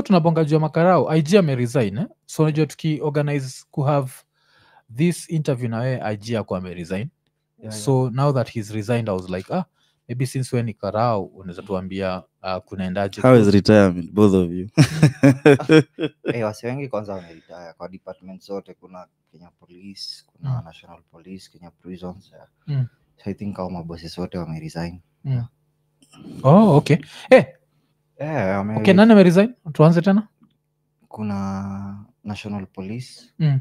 tunabonga juu ya makarao ig ameresign eh? so unajua tukiorganize kuhave this interview na wewe ig ako ameresign Yeah, yeah. so now that he's resigned i was like ah maybe since we ni karao unaweza tuambia uh, kunaendaje how is Because- retirement both of you Eh, wasi wengi kwanza wameritaya kwa department zote kuna kenya police kuna Mm. national police kenya prisons yeah. Mm. so i think au mabosses wote wameresign oh okay eh, yeah, wame okay nani ameresign tuanze tena kuna national police Mm.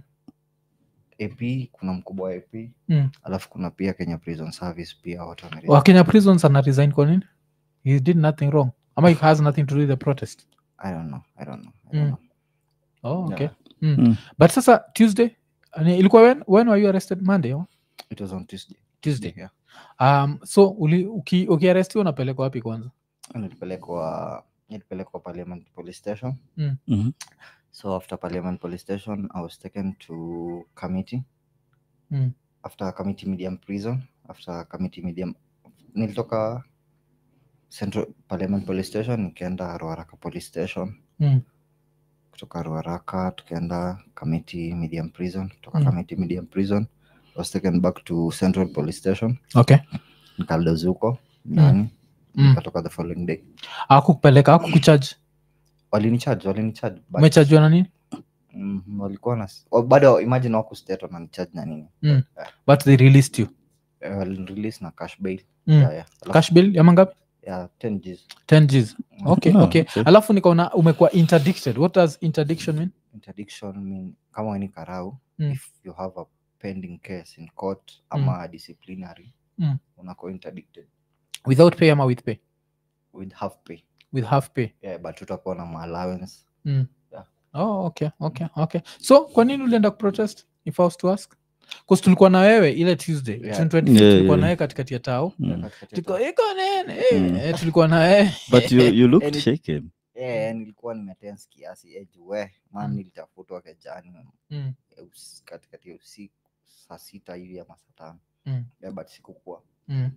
ap kuna mkubwa wa ap Mm. alafu kuna pia kenya prison service pia wote wameresign. wakenya prisons ana resign kwa nini he did nothing wrong ama it has nothing to do with the protest i don't know i don't know, I Mm. don't know. oh okay Yeah. mm. Mm. but sasa tuesday ani- ilikuwa when, when were you arrested monday or? it was on tuesday tuesday yeah. um, so uli- uki- ukiarestiwa unapelekwa wapi kwanza nilipelekwa nilipelekwa parliament police station Mhm. so after parliament police station i was taken to committee Mm. after committee medium prison after committee medium nilitoka central parliament police station nikaenda ruaraka police station Mm. kutoka ruaraka tukaenda committee medium prison kutoka Mm. committee medium prison I was taken back to central police station okay nikaldozuko ndani Mm. nikatoka the following day akukupeleka akukuchaji walinicharge walinicharge but- umechajwa na nini Mhm, walikuwa na wa- bado imagine wako state wananicharge na nini Mm. but they released you Eh, walinirelease na cash bail mm. yeah, yeah. Alafu- cash bill ya mangapi yeah, 10 Gs 10 gs okay Ah, okay okay. alafu nikaona umekuwa interdicted what does interdiction mean interdiction mean kama weni karau Mm. if you have a pending case in court ama disciplinary Mm. unako interdicted without pay ama with pay with half pay with half pay yeah, but utakuwa na ma allowance mm. Yeah. oh okay okay okay so kwa nini ulienda kuprotest if I was to ask bcause tulikuwa na wewe ile tuesday Yeah. June 25th, Yeah, tulikuwa yeah. na wewe katikati ya tao Mm. Katikati ya tuko ta- iko nene eh, Mm. eh, tulikuwa na wewe but you, you looked Any- shaken yeah, nilikuwa nimetense kiasi eh, juu we man Mm. nilitafutwa kejani mm. eh, usi- katikati ya usiku saa sita hivi ama saa tano Mm. yeah, but sikukuwa Mm.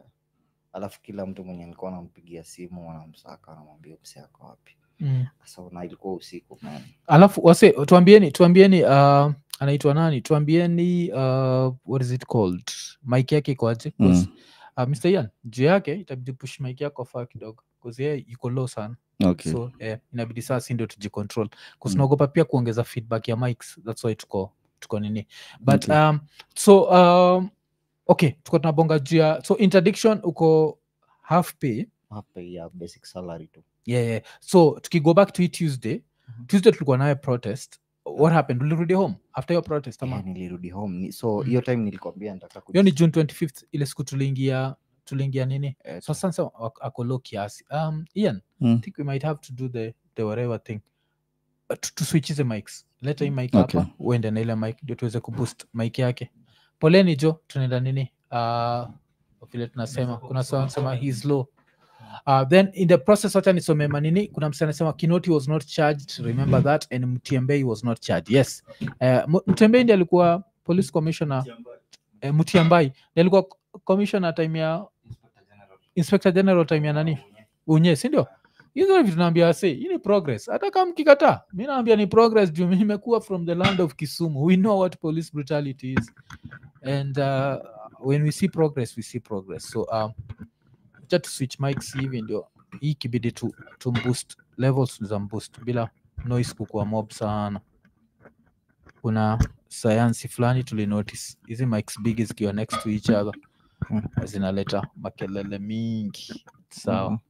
alafu kila mtu mwenye nilikuwa nampigia simu wanamsaka wanamwambia mse ako wapi Mm. so na ilikuwa usiku man alafu wase tuambieni tuambieni uh, anaitwa nani tuambieni uh, what is it called mike yake ikoaje Mm. uh, mr ian juu yake itabidi push mike yako faa kidogo bcause yeye iko low sana okay so eh, inabidi saa si ndio tujicontrol Mm. kusunaogopa pia kuongeza feedback ya mics thats why tuko tuko nini but Okay. um, so um, okay tuko tunabonga juu ya so interdiction uko half pay hapa ya basic salary tu yeah, yeah. so tukigo back to hii tuesday Mhm. tuesday tulikuwa naye protest what happened ulirudi home after your protest ama yeah, nilirudi home ni, so Mm. hiyo time nilikwambia nataka hiyo ni kuji- june 25th ile siku tuliingia tuliingia nini eh, so sasa ak- ako low kiasi um, ian Mm. i think we might have to do the, the whatever thing Uh, tu- tuswitchize mics leta hii mic Okay. hapa uende na ile mic ndio tuweze kuboost mic yake poleni jo tunaenda nini uh, vile tunasema kuna sawa sema he's low Uh, then in the process wacha nisome manini kuna msi anasema kinoti was not charged remember that and mtembei was not charged yes uh, mtembei ndi alikuwa police commissioner uh, mtiambai ndi alikuwa commissioner time ya inspector general time ya nani unye sindio hizo vitu naambia wase hii ni progress hata kama mkikataa mi naambia ni progress juu nimekuwa from the land of kisumu we know what police brutality is and uh, when we see progress we see progress so um, acha tu switch mics hivi ndio hii kibidi tu, tu boost levels za boost bila noise kukua mob sana kuna sayansi fulani tulinotice hizi mics big zikiwa next to each other Mm. zinaleta makelele mingi sawa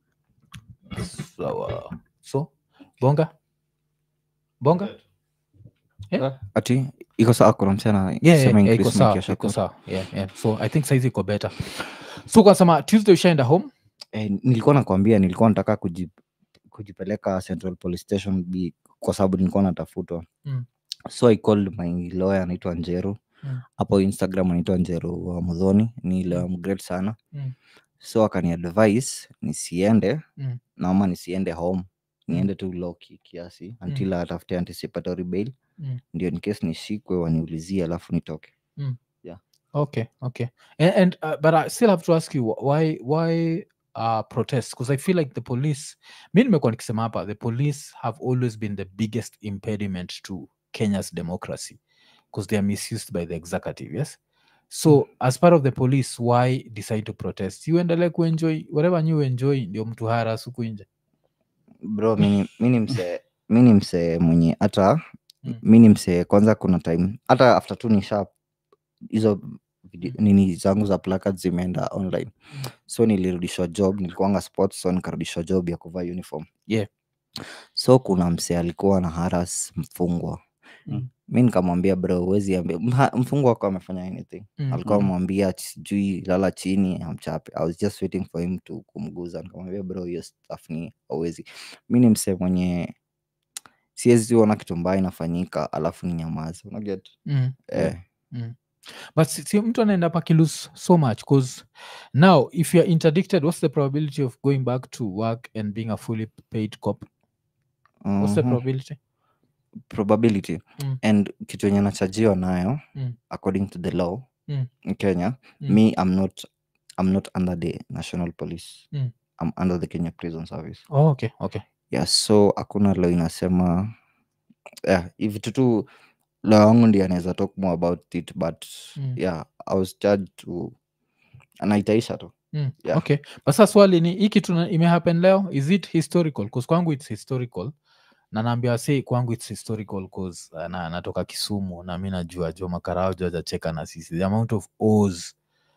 sawa so bonga bonga ati iko sawa kuna msana yeah, yeah, yeah, iko sawa iko sawa yeah, yeah. so i think saizi iko better so kasema tuesday ushaenda home eh, nilikuwa nakwambia nilikuwa nataka kuji, kujipeleka central police station B, kwa sababu nilikuwa natafutwa Mm. so i called my lawyer anaitwa njeru Mm. hapo instagram anaitwa njeru wa mudhoni ni lawyer mgreat sana Mm. so akani advice nisiende Mm. naoma nisiende home niende tu low ki- kiasi until atafute anticipatory bail Mm. ndio in case nishikwe waniulizie alafu nitoke okay okay and, and uh, but i still have to ask you wh- why why uh, protest because i feel like the police mi nimekuwa nikisema hapa the police have always been the biggest impediment to kenya's democracy because they are misused by the executive yes so as part of the police why decide to protest you endelee kuenjoy whatever new enjoy ndio mtu haras huku nje bro mi ni msee mi ni msee mwenye hata Mm. mi ni msee kwanza kuna time hata after tu nisha hizo video- nini zangu za placard zimeenda online so nilirudishwa job nilikuanga sports so nikarudishwa job ya kuvaa uniform Yeah. so kuna msee alikuwa na haras mfungwa Mm. mi nikamwambia bro huwezi ambia mha- mfungwa wako amefanya anything Mm. alikuwa Mm. amwambia sijui lala chini amchape i was just waiting for him to kumguza nikamwambia bro hiyo stuff ni hauwezi mi ni msee mwenye siwezi ona kitu mbaya inafanyika alafu ni nyamaza unaget Mm. eh, but si, si mtu anaenda pakilose so much because now if you're interdicted what's the probability of going back to work and being a fully paid cop what's the mhm. probability probability Mm. and kitu yenye nachajiwa nayo Mm. according to the law Mm. in kenya Mm. me i'm not i'm not under the national police Mm. i'm under the kenya prison service oh, okay okay yeah so hakuna law inasema yeah, hivi tutu law wangu ndi anaweza talk more about it but Mm. yeah i was charged to anaitaisha tu Mm, Yeah. okay but sasa swali ni hii kitu na- imehappen leo is it historical bcause kwangu its historical na naambia say kwangu its historical cause uh, na, natoka kisumu na mi najua jo makarao jo ajacheka na sisi the amount of os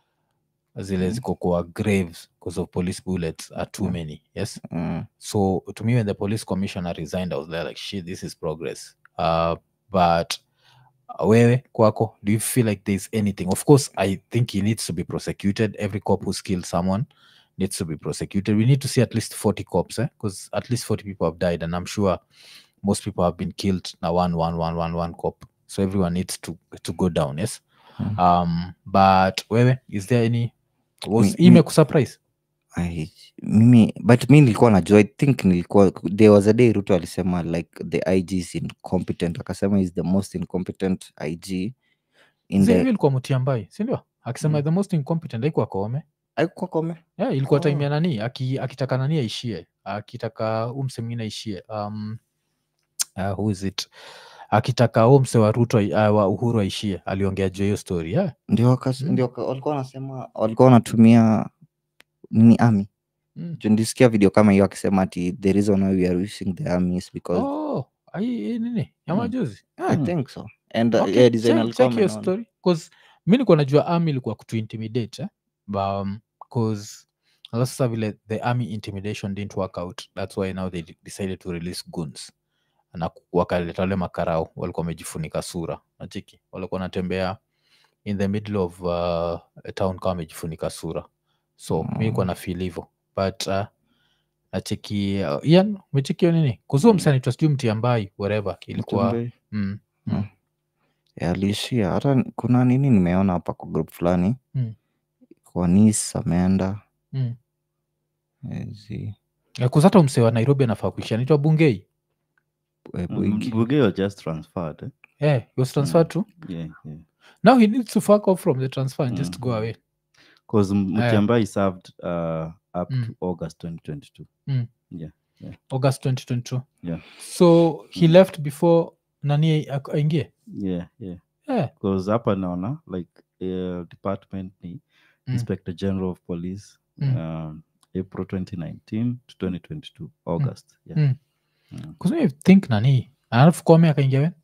zile Mhm. ziko kwa graves because of police bullets are too Yeah. many yes mm. so to me when the police commissioner resigned i was there like shit this is progress uh, but uh, wewe kwako do you feel like there's anything of course i think he needs to be prosecuted every cop who's killed someone needs to be prosecuted we need to see at least 40 cops because at least 40 people have died and i'm sure most people have been killed now one one one one one cop so everyone needs to to go down yes Mm. um but wewe is there any was Mi- ime mi- kusurprise I, mimi but mi nilikuwa najua i think nilikuwa there was a day ruto alisema like the ig is incompetent akasema is the most incompetent ig in Zile the ilikuwa mutiambai sindio akisema Mm. the most incompetent aikuwa koome aikuwa kome yeah, ilikuwa Oh. time ya nani aki, akitaka nani aishie akitaka huu mse mwingine aishie um, uh, who is it akitaka huu mse wa ruto ai- uh, wa uhuru aishie aliongea juu ya hiyo story yeah. ndio wakas- Mm. ndio waka- walikuwa wanasema walikuwa wanatumia nini army mm. Juu nilisikia video kama hiyo akisema ati the reason why we are using the army is because oh, ai- hii nini ya Mm. majuzi i Mm. think so and uh, Okay, yeah, design check- alikuwa check hiyo amenona. story cause mi nilikuwa najua army ilikuwa kutu intimidate eh? but, um, cause alafu sasa vile the army intimidation didn't work out that's why now they de- decided to release guns na ku- wakaleta wale makarao walikuwa wamejifunika sura nachiki walikuwa wanatembea in the middle of uh, a town kama wamejifunika sura so mi nilikuwa na feel hivo but uh, nacheki uh, ian umecheki hiyo nini kuzuo Mm. msanaitwa sijui mtiambai wherever ilikuwa Mtembei. mm, Yeah, aliishia hata n- kuna nini nimeona hapa kwa group fulani Mm. kwa nis ameenda mm. ezi kuzata msee wa nairobi anafaa kuishia anaitwa bungei eh, Bwigi. Bugey was just transferred. Eh? yeah, he was transferred to Yeah, yeah. now he needs to fuck off from the transfer and just go Mm. away Because Aya. Mutiambai served uh, up Mm. to August 2022. august 2022 Yeah. so he left before nani ak- aingie Yeah, yeah. yeah. Because hapa naona like uh, department ni Mm. Inspector General of Police Mm. um, April 2019 to 2022 August. Yeah. Mm. Mm. Because me think nani alafu kome akaingia we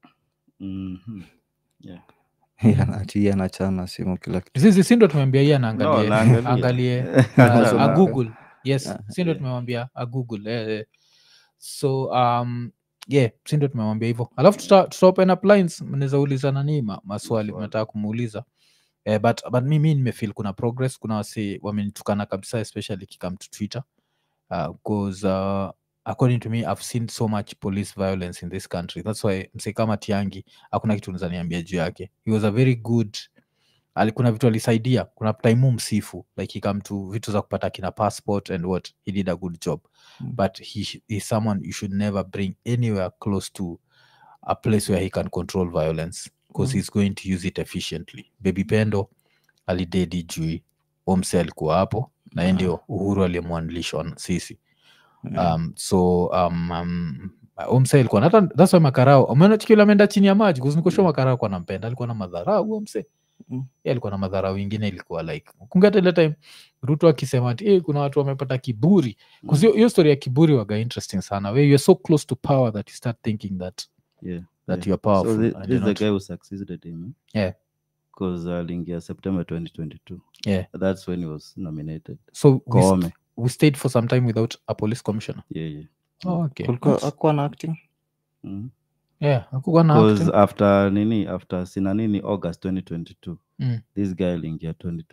Mhm. Yeah. Yeah, ati yeye anachana simu kila kitu zizi sindo tumeambia iye No, anaangalie naangalia. angalie Anasoma. uh, agoogle yes Ah, sindo yeah. tumemwambia agoogle eh, eh. so um yeah sindo tumemwambia hivyo alafu tuta, tuta open up lines mnaweza uliza nani ma, maswali Maswali. mnataka kumuuliza eh, but, but mimi nimefeel kuna progress kuna wasi wamenitukana kabisa especially kikam to twitter because uh, according to me i've seen so much police violence in this country that's why mse kama tiangi hakuna kitu naweza niambia juu yake he was a very good ali- kuna vitu alisaidia kuna taimu msifu like he come to vitu za kupata kina passport and what he did a good job Mm. but he sh- is someone you should never bring anywhere close to a place where he can control violence because Mm. he's going to use it efficiently baby pendo alidedi jui omse alikuwa hapo na yeye ndio uhuru aliyemwandilisha wan- sisi Yeah. um, so um, um, umse alikuwa na- hata that's why makarao umeona chikila ameenda chini ya maji kuzinikoshua makarao alikuwa nampenda alikuwa na madharau huo mse Mm. Yeye alikuwa na madharau ingine ilikuwa like kungata ile time ruto akisema ati "Eh, kuna watu wamepata kiburi Because hiyo- hiyo story ya kiburi waga interesting sana where you're so close to power that you start thinking that yeah that yeah. you're powerful so thi- and this you're is the not. guy who succeeded him eh? Yeah. because aliingia september 2022 Yeah. that's when he was nominated so we, st- Koome. we stayed for some time without a police commissioner yeah yeah oh, okay Kulikuwa- That's- hakuwa na acting mm. yeah hakukuwa na because acting. after nini after sina nini august 2022 Mm. this guy aliingia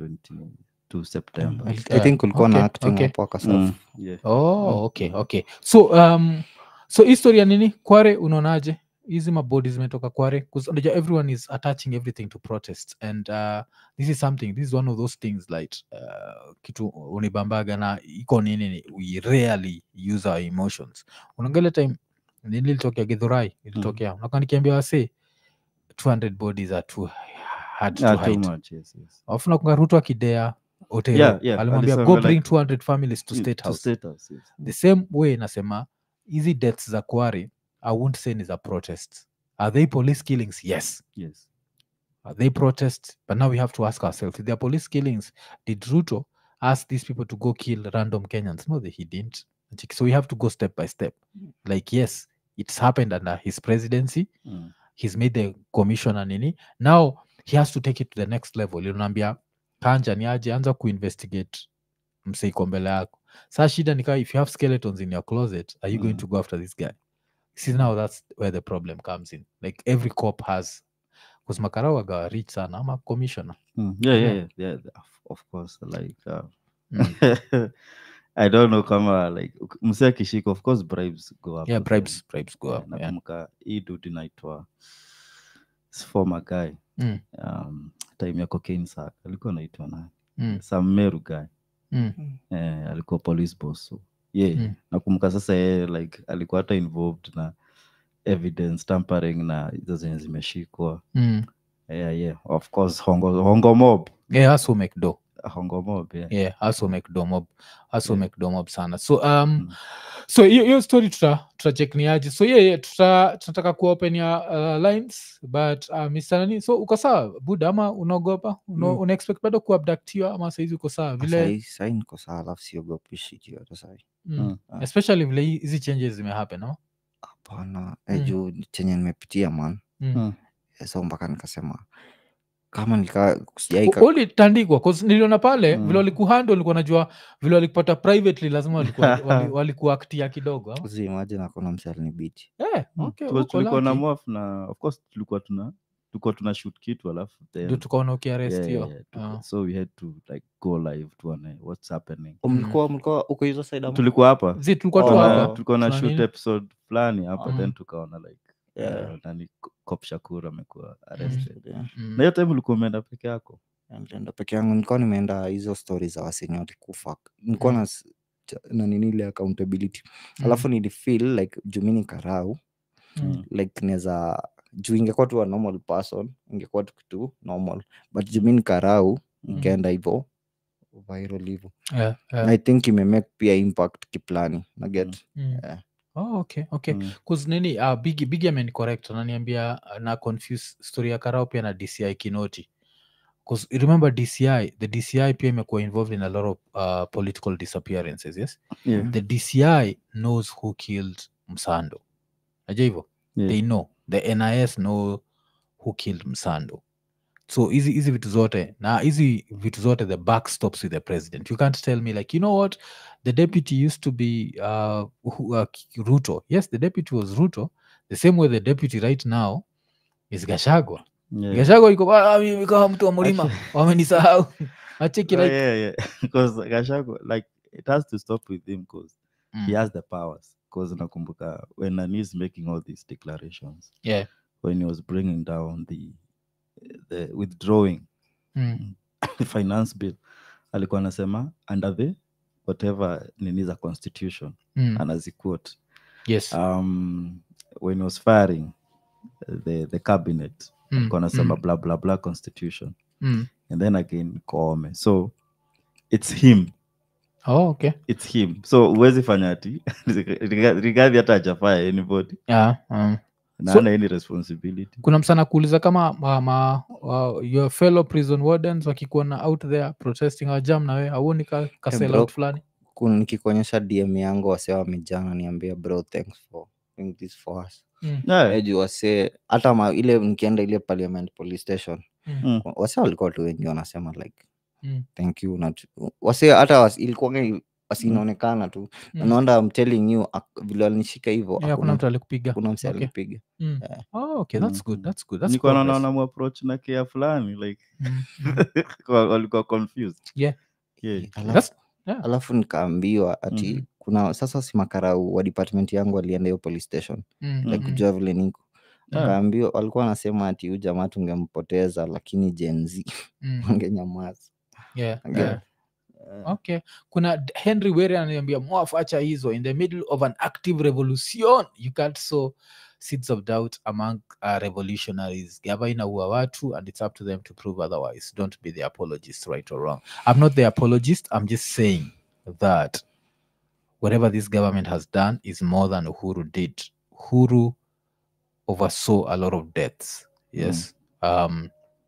2022 september Mm. i think kulikuwa na Okay, acting okay. hapo akasafu mm. yeah oh okay okay so um so historia nini kware unaonaje hizi mabodi zimetoka kware 'Cause unajua everyone is attaching everything to protest and uh, this is something this is one of those things like uh, kitu unibambaga na iko nini ni we rarely use our emotions unaangalia time nini ilitokea githurai ilitokea mm. nikiambia wase 200 bodies are too hard to Ah, too hide much yes yes alafu nakunga ruto akidea Otero Yeah, yeah, alimwambia alisema go like- bring 200 families to Mm, state to house state house yes the same way nasema hizi deaths za kwari i won't say ni za protest are they police killings yes yes are they protest but now we have to ask ourselves if they are police killings did ruto ask these people to go kill random kenyans no they, he didn't so we have to go step by step like yes it's happened under his presidency mm. he's made the commissioner nini now he has to take it to the next level unaambia kanja ni aje anza kuinvestigate mseiko mbele yako saa shida nikaa if you have skeletons in your closet are you going Mm. to go after this guy see now that's where the problem comes in like every cop has bcause makarau agawa rich sana ama commissioner Mm. yeah yeah Yeah. yeah, yeah of- of course like uh, Mm. i don't know kama like uk- msee akishika of course bribes go up yeah with them. bribes bribes go Yeah, up yeah. nakumbuka hii dude inaitwa s- former guy Mm. um, time ya cocaine sack alikuwa anaitwa nani Mm. some meru guy Mm. eh, alikuwa police boss so yeah Mm. nakumbuka sasa yeye like alikuwa hata involved na evidence tampering na hizo zenye zimeshikwa Mm. yeah yeah of course hongo, hongo mob yeah also make do hongo mob yeah, yeah also make do mob also Yeah. make do mob sana so um Mm. so hiyo hiyo story tuta tutachek ni aje so yeah, yeah, tuta tunataka kuopen ya uh, lines but uh, Mr. nani so uko sawa buda ama unaogopa una, Mm. una expect bado kuabductiwa ama saizi uko sawa vile Sahi- sahi niko sawa alafu siogopi shit yote sahi mm. Mm. Ah. especially vile hi- hizi changes zimehappen no? hapana eh, Mm. juu chenye nimepitia man mm. Mm. Eh, so mpaka nikasema kama nika U- sijaika ulitandikwa 'cause niliona pale Mm. vile walikuhandle ulikuwa najua vile walikupata privately lazima walikuwa- wali- walikuaktia kidogo ama? zimaji nakona msalini biti Eh, Mm. okay, Because uko tulikuwa na lucky. mwaf na of course tulikuwa tuna tulikuwa tuna shoot kitu alafu then ndio tukaona yeah, ukiarestiwa yeah, yeah, tuka- Ah. so we had to like go live tuone what's happening mlikuwa mlikuwa uko hizo side ama? tulikuwa hapa zi tulikuwa tu Oh, hapa tulikuwa na tuna shoot nini? episode fulani hapa Mhm. then tukaona like Yeah. uh, nani Ko- cop shakur amekuwa Mm. arrested Yeah. Mm. na hiyo time ulikuwa umeenda peke yako nilienda peke yangu nilikuwa nimeenda hizo stori za waseni walikufa nilikuwa Mm. na s- cha- na nini ile accountability Mm. alafu nilifeel like juu mi ni karau Mm. like naweza juu ingekuwa tu a normal person ingekuwa tu kitu normal but juu mi ni karau Mm. ikaenda hivo viral hivo Yeah, yeah. Na i think imemake pia impact kiplani naget Mm. Yeah. Oh, okay okay Mm. Cause nini uh, bigi bigi amenicorrect ananiambia uh, na confuse story ya karao pia na dci kinoti Cause remember dci the dci pia imekuwa involved in a lot of uh, political disappearances yes Yeah, the dci knows who killed msando najua hivyo yeah. they know the nis know who killed msando so hizi hizi vitu zote na hizi vitu zote the back stops with the president you can't tell me like you know what the deputy used to be uh, who- uh, K- ruto yes the deputy was ruto the same way the deputy right now is gashagwa Yeah. gashagwa iko "Ah, mimi kama mtu wa mlima wamenisahau acheki Oh, like yeah, yeah. Because Gachagua, like it has to stop with him because mm, he has the powers. Because nakumbuka when Nani is making all these declarations, yeah when he was bringing down the the withdrawing mm, the finance bill, alikuwa anasema under the whatever nini za constitution mm, anaziquote yes um, when he was firing uh, the the cabinet mm, alikuwa anasema mm, blah blah blah constitution mm, and then again Koome. So it's him oh, okay its him so huwezi fanya ati rigadhi hata ajafaya anybody yeah, um, na So- ana any responsibility kuna msana kuuliza kama ma, ma, uh, your fellow prison wardens wakikuona out there protesting awajam nawe auoni ka, ka Eh, sell bro. out fulani Kun- nikikuonyesha dm yangu wasee wamejana niambia bro thanks for doing this for us mm. yeah. Eh, juu wasee hata ma, ile nikienda ile parliament police station Mm. Mm. wasee walikuwa tu wengi wanasema like Mm. thank you na tu- wasee hata was, ilikuwa wasinaonekana tu Mm. naonda I'm telling you ak- vile walinishika hivo Yeah, hakuna hakuna mtu alikupiga kuna mse Okay. alinipiga Mm. Yeah. Oh, okay, that's good, Mm. that's good, that's nilikuwa progress. naona muapproach na kea fulani like Mm, mm. wa- walikuwa confused Yeah. yeah. Alafu- That's- yeah. alafu nikaambiwa ati Mhm. kuna sasa si makarau wa department yangu walienda hiyo police station Mm, like mm, kujua vile niko Yeah. kaambiwa walikuwa wanasema ati huyu jamaa tungempoteza lakini jenz mm. wangenyamaza Yeah, Ange- yeah. okay kuna D- henry were ananiambia mwaf acha hizo in the middle of an active revolution you can't sow seeds of doubt among uh, revolutionaries gava inaua watu and it's up to them to prove otherwise don't be the apologist right or wrong i'm not the apologist i'm just saying that whatever this government has done is more than uhuru did uhuru oversaw a lot of deaths yes um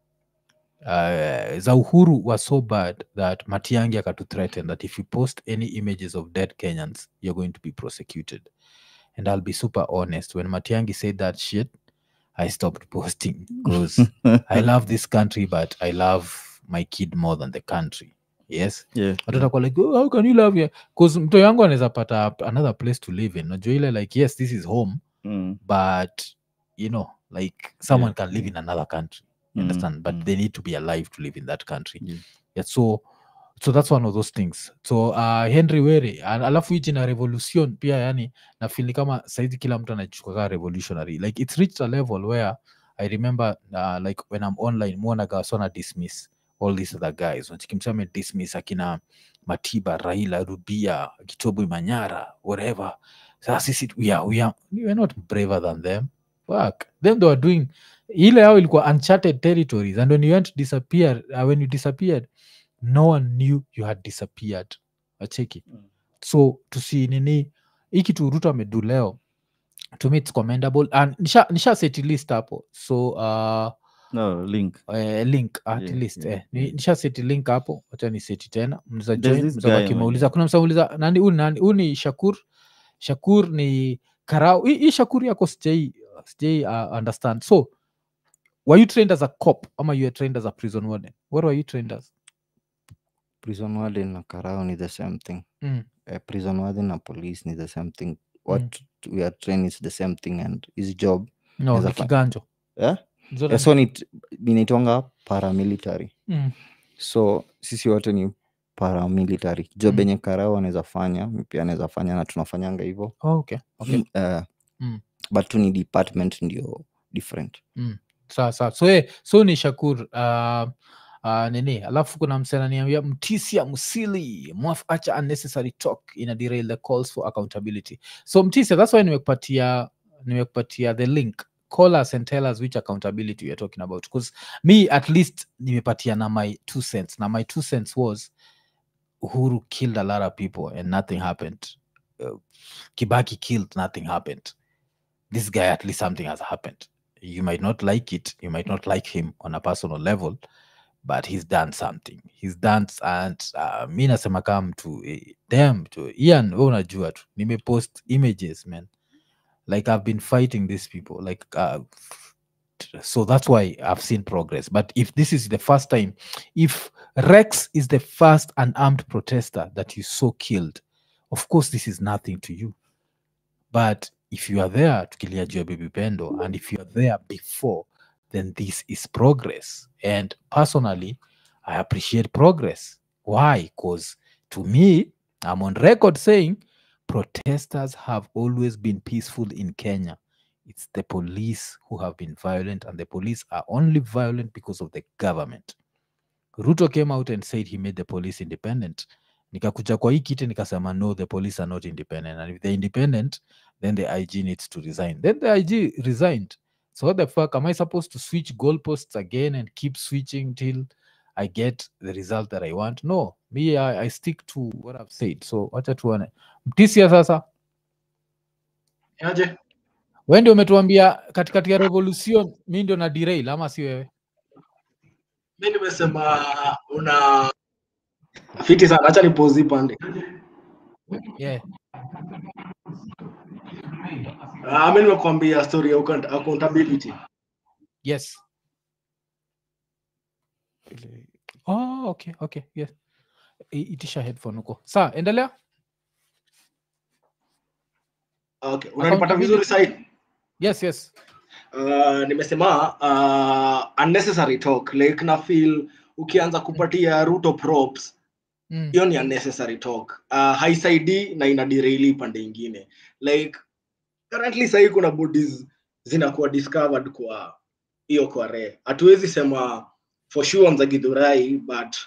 uh, za uhuru was so bad that matiangi akatu threaten that if you post any images of dead kenyans you're going to be prosecuted and i'll be super honest when matiangi said that shit i stopped posting because i love this country but i love my kid more than the country yes yeah. watu watakuwa like oh, how can you love your because mto yangu anaweza pata another place to live in najua ile like yes this is home Mm. but you know like someone Yeah. can live in another country you Mm, understand but mm. they need to be alive to live in that country Yeah. yeah, so so that's one of those things so uh, henry were al- alafu hichi na revolution pia yani nafili kama saizi kila mtu anachukua kaa revolutionary like it's reached a level where i remember uh, like when i'm online muonaga wasona dismiss all these other guys nachikimsame dismiss akina matiba raila rubia kitobu manyara whatever sasa sisi we are, we are, we are not braver than them fuck them they were doing ile yao ilikuwa uncharted territories and when you went to disappear uh, when you disappeared no one knew you had disappeared acheki Mm. so tusi nini hii kitu ruto amedu leo to me it's commendable and nisha, nisha seti list hapo so uh, no link eh, link at Yeah, least yeah, eh. Ni- yeah. nisha seti link hapo wacha ni seti tena mnaweza There's join this mnaweza guy kimauliza mwenye- kuna msauliza nani huu ni nani huu ni shakur shakur ni karau hii hii shakur yako sijai sijai uh, understand so were you trained as a cop ama you were trained as a prison warden what were you trained as prison warden na karao ni the same thing mm. uh, prison warden na police ni the same thing what we are trained is the same thing and his job no Naweza ni fa- kiganjo yeah? Zote yeah, ni- so ni inaitwanga paramilitary mm. so sisi wote ni paramilitary job Mm. yenye karao anaweza fanya mi pia anaweza fanya na tunafanyanga hivyo oh, okay okay uh, Mm. but tu ni department ndio different sawa sawa so, eh, so ni shakur uh, uh, nini alafu kuna msenaniambia mtisia msili mwaf acha unnecessary talk ina derail the calls for accountability so mtisia that's why nimekupatia nimekupatia the link call us and tell us which accountability you're talking about because me at least nimepatia na my two cents na my two cents was uhuru killed a lot of people and nothing happened uh, kibaki killed nothing happened this guy at least something has happened you might not like it you might not like him on a personal level but he's done something he's done s- and uh, mi nasema kama mtu eh, damn to ian we unajua tu nimepost images man like i've been fighting these people like uh, t- so that's why i've seen progress but if this is the first time if rex is the first unarmed protester that you saw killed of course this is nothing to you but if you are there tukilia juu ya baby pendo and if you are there before then this is progress and personally i appreciate progress why because to me i'm on record saying protesters have always been peaceful in kenya it's the police who have been violent and the police are only violent because of the government ruto came out and said he made the police independent nikakuja kwa hii kiti nikasema no the police are not independent and if they're independent then the ig needs to resign then the ig resigned so what the fuck am i supposed to switch goalposts again and keep switching till i get the result that i want no me i, I stick to what i've said so wacha tuone mtisia sasa aje we ndio umetuambia katikati ya revolution mi ndio na derail ama si wewe mi nimesema una fiti sana hacha nipozi pande yeah. uh, mi nimekuambia story ya account- accountability yes oh, okay okay yes I- itisha headphone huko saa endelea okay unanipata Accountability. vizuri sahii yes yes uh, nimesema uh, unnecessary talk like na feel ukianza kupatia ruto props mm. hiyo ni unnecessary talk uh, haisaidii na ina deraili pande ingine like currently sahii kuna bodies zinakuwa discovered kwa hiyo kware hatuwezi sema for sure on za githurai but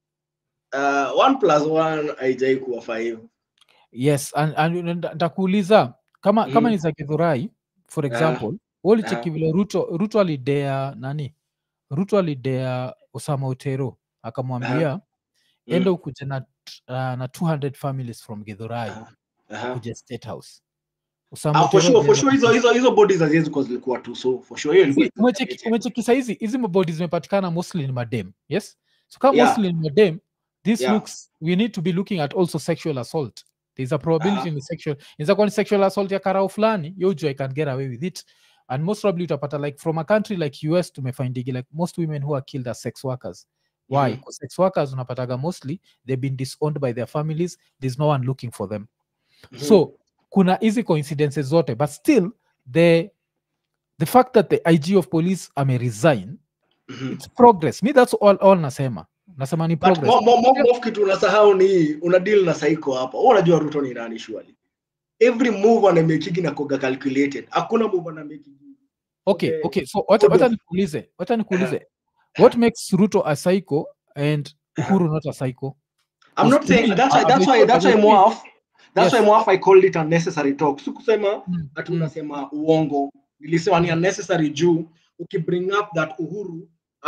uh, one plus one haijai kuwa five yes and, and nda- ndakuuliza kama kama Mhm. ni za githurai for Ah, example ulicheki ah. vile ruto ruto alidea nani ruto alidea osama utero akamwambia Mm. enda ukuje na, uh, na 200 families from githurai Aha. Aha. kuja state house Osama Ah, for Utero sure, for aliweza sure hizo kuja- hizo hizo bodies haziwezi kuwa zilikuwa tu so for sure hiyo ilikuwa Si, umecheki umecheki saizi hizi mabodi zimepatikana mostly ni madem yes so kama Yeah. mostly ni madem this Yeah. looks we need to be looking at also sexual assault there's a probability Aha. in the sexual inaweza kuwa ni sexual assault ya karao fulani yo juu i can get away with it and most probably utapata like from a country like us tumefindigi like most women who are killed as sex workers why Mhm. because sex workers unapataga mostly they've been disowned by their families there's no one looking for them Mhm. so kuna hizi coincidences zote but still the the fact that the ig of police ame resign Mhm. it's progress me that's all, all nasema nasema ni But progress mo- mo- mo- mo- kitu unasahau ni una deal na saiko hapa Wewe unajua ruto ni nani surely every move anamekigi na koga calculated hakuna move anamekigi okay okay, okay so wacha good wacha of- nikuulize wacha nikuulize what makes ruto a psycho and uhuru not a psycho i'm not Because saying me, that's why I- that's I why thought- that's I why thought- Moaf that's Yes. why Moaf I called it unnecessary talk sikusema Mm, ati mm, unasema uongo nilisema ni unnecessary juu ukibring up that uhuru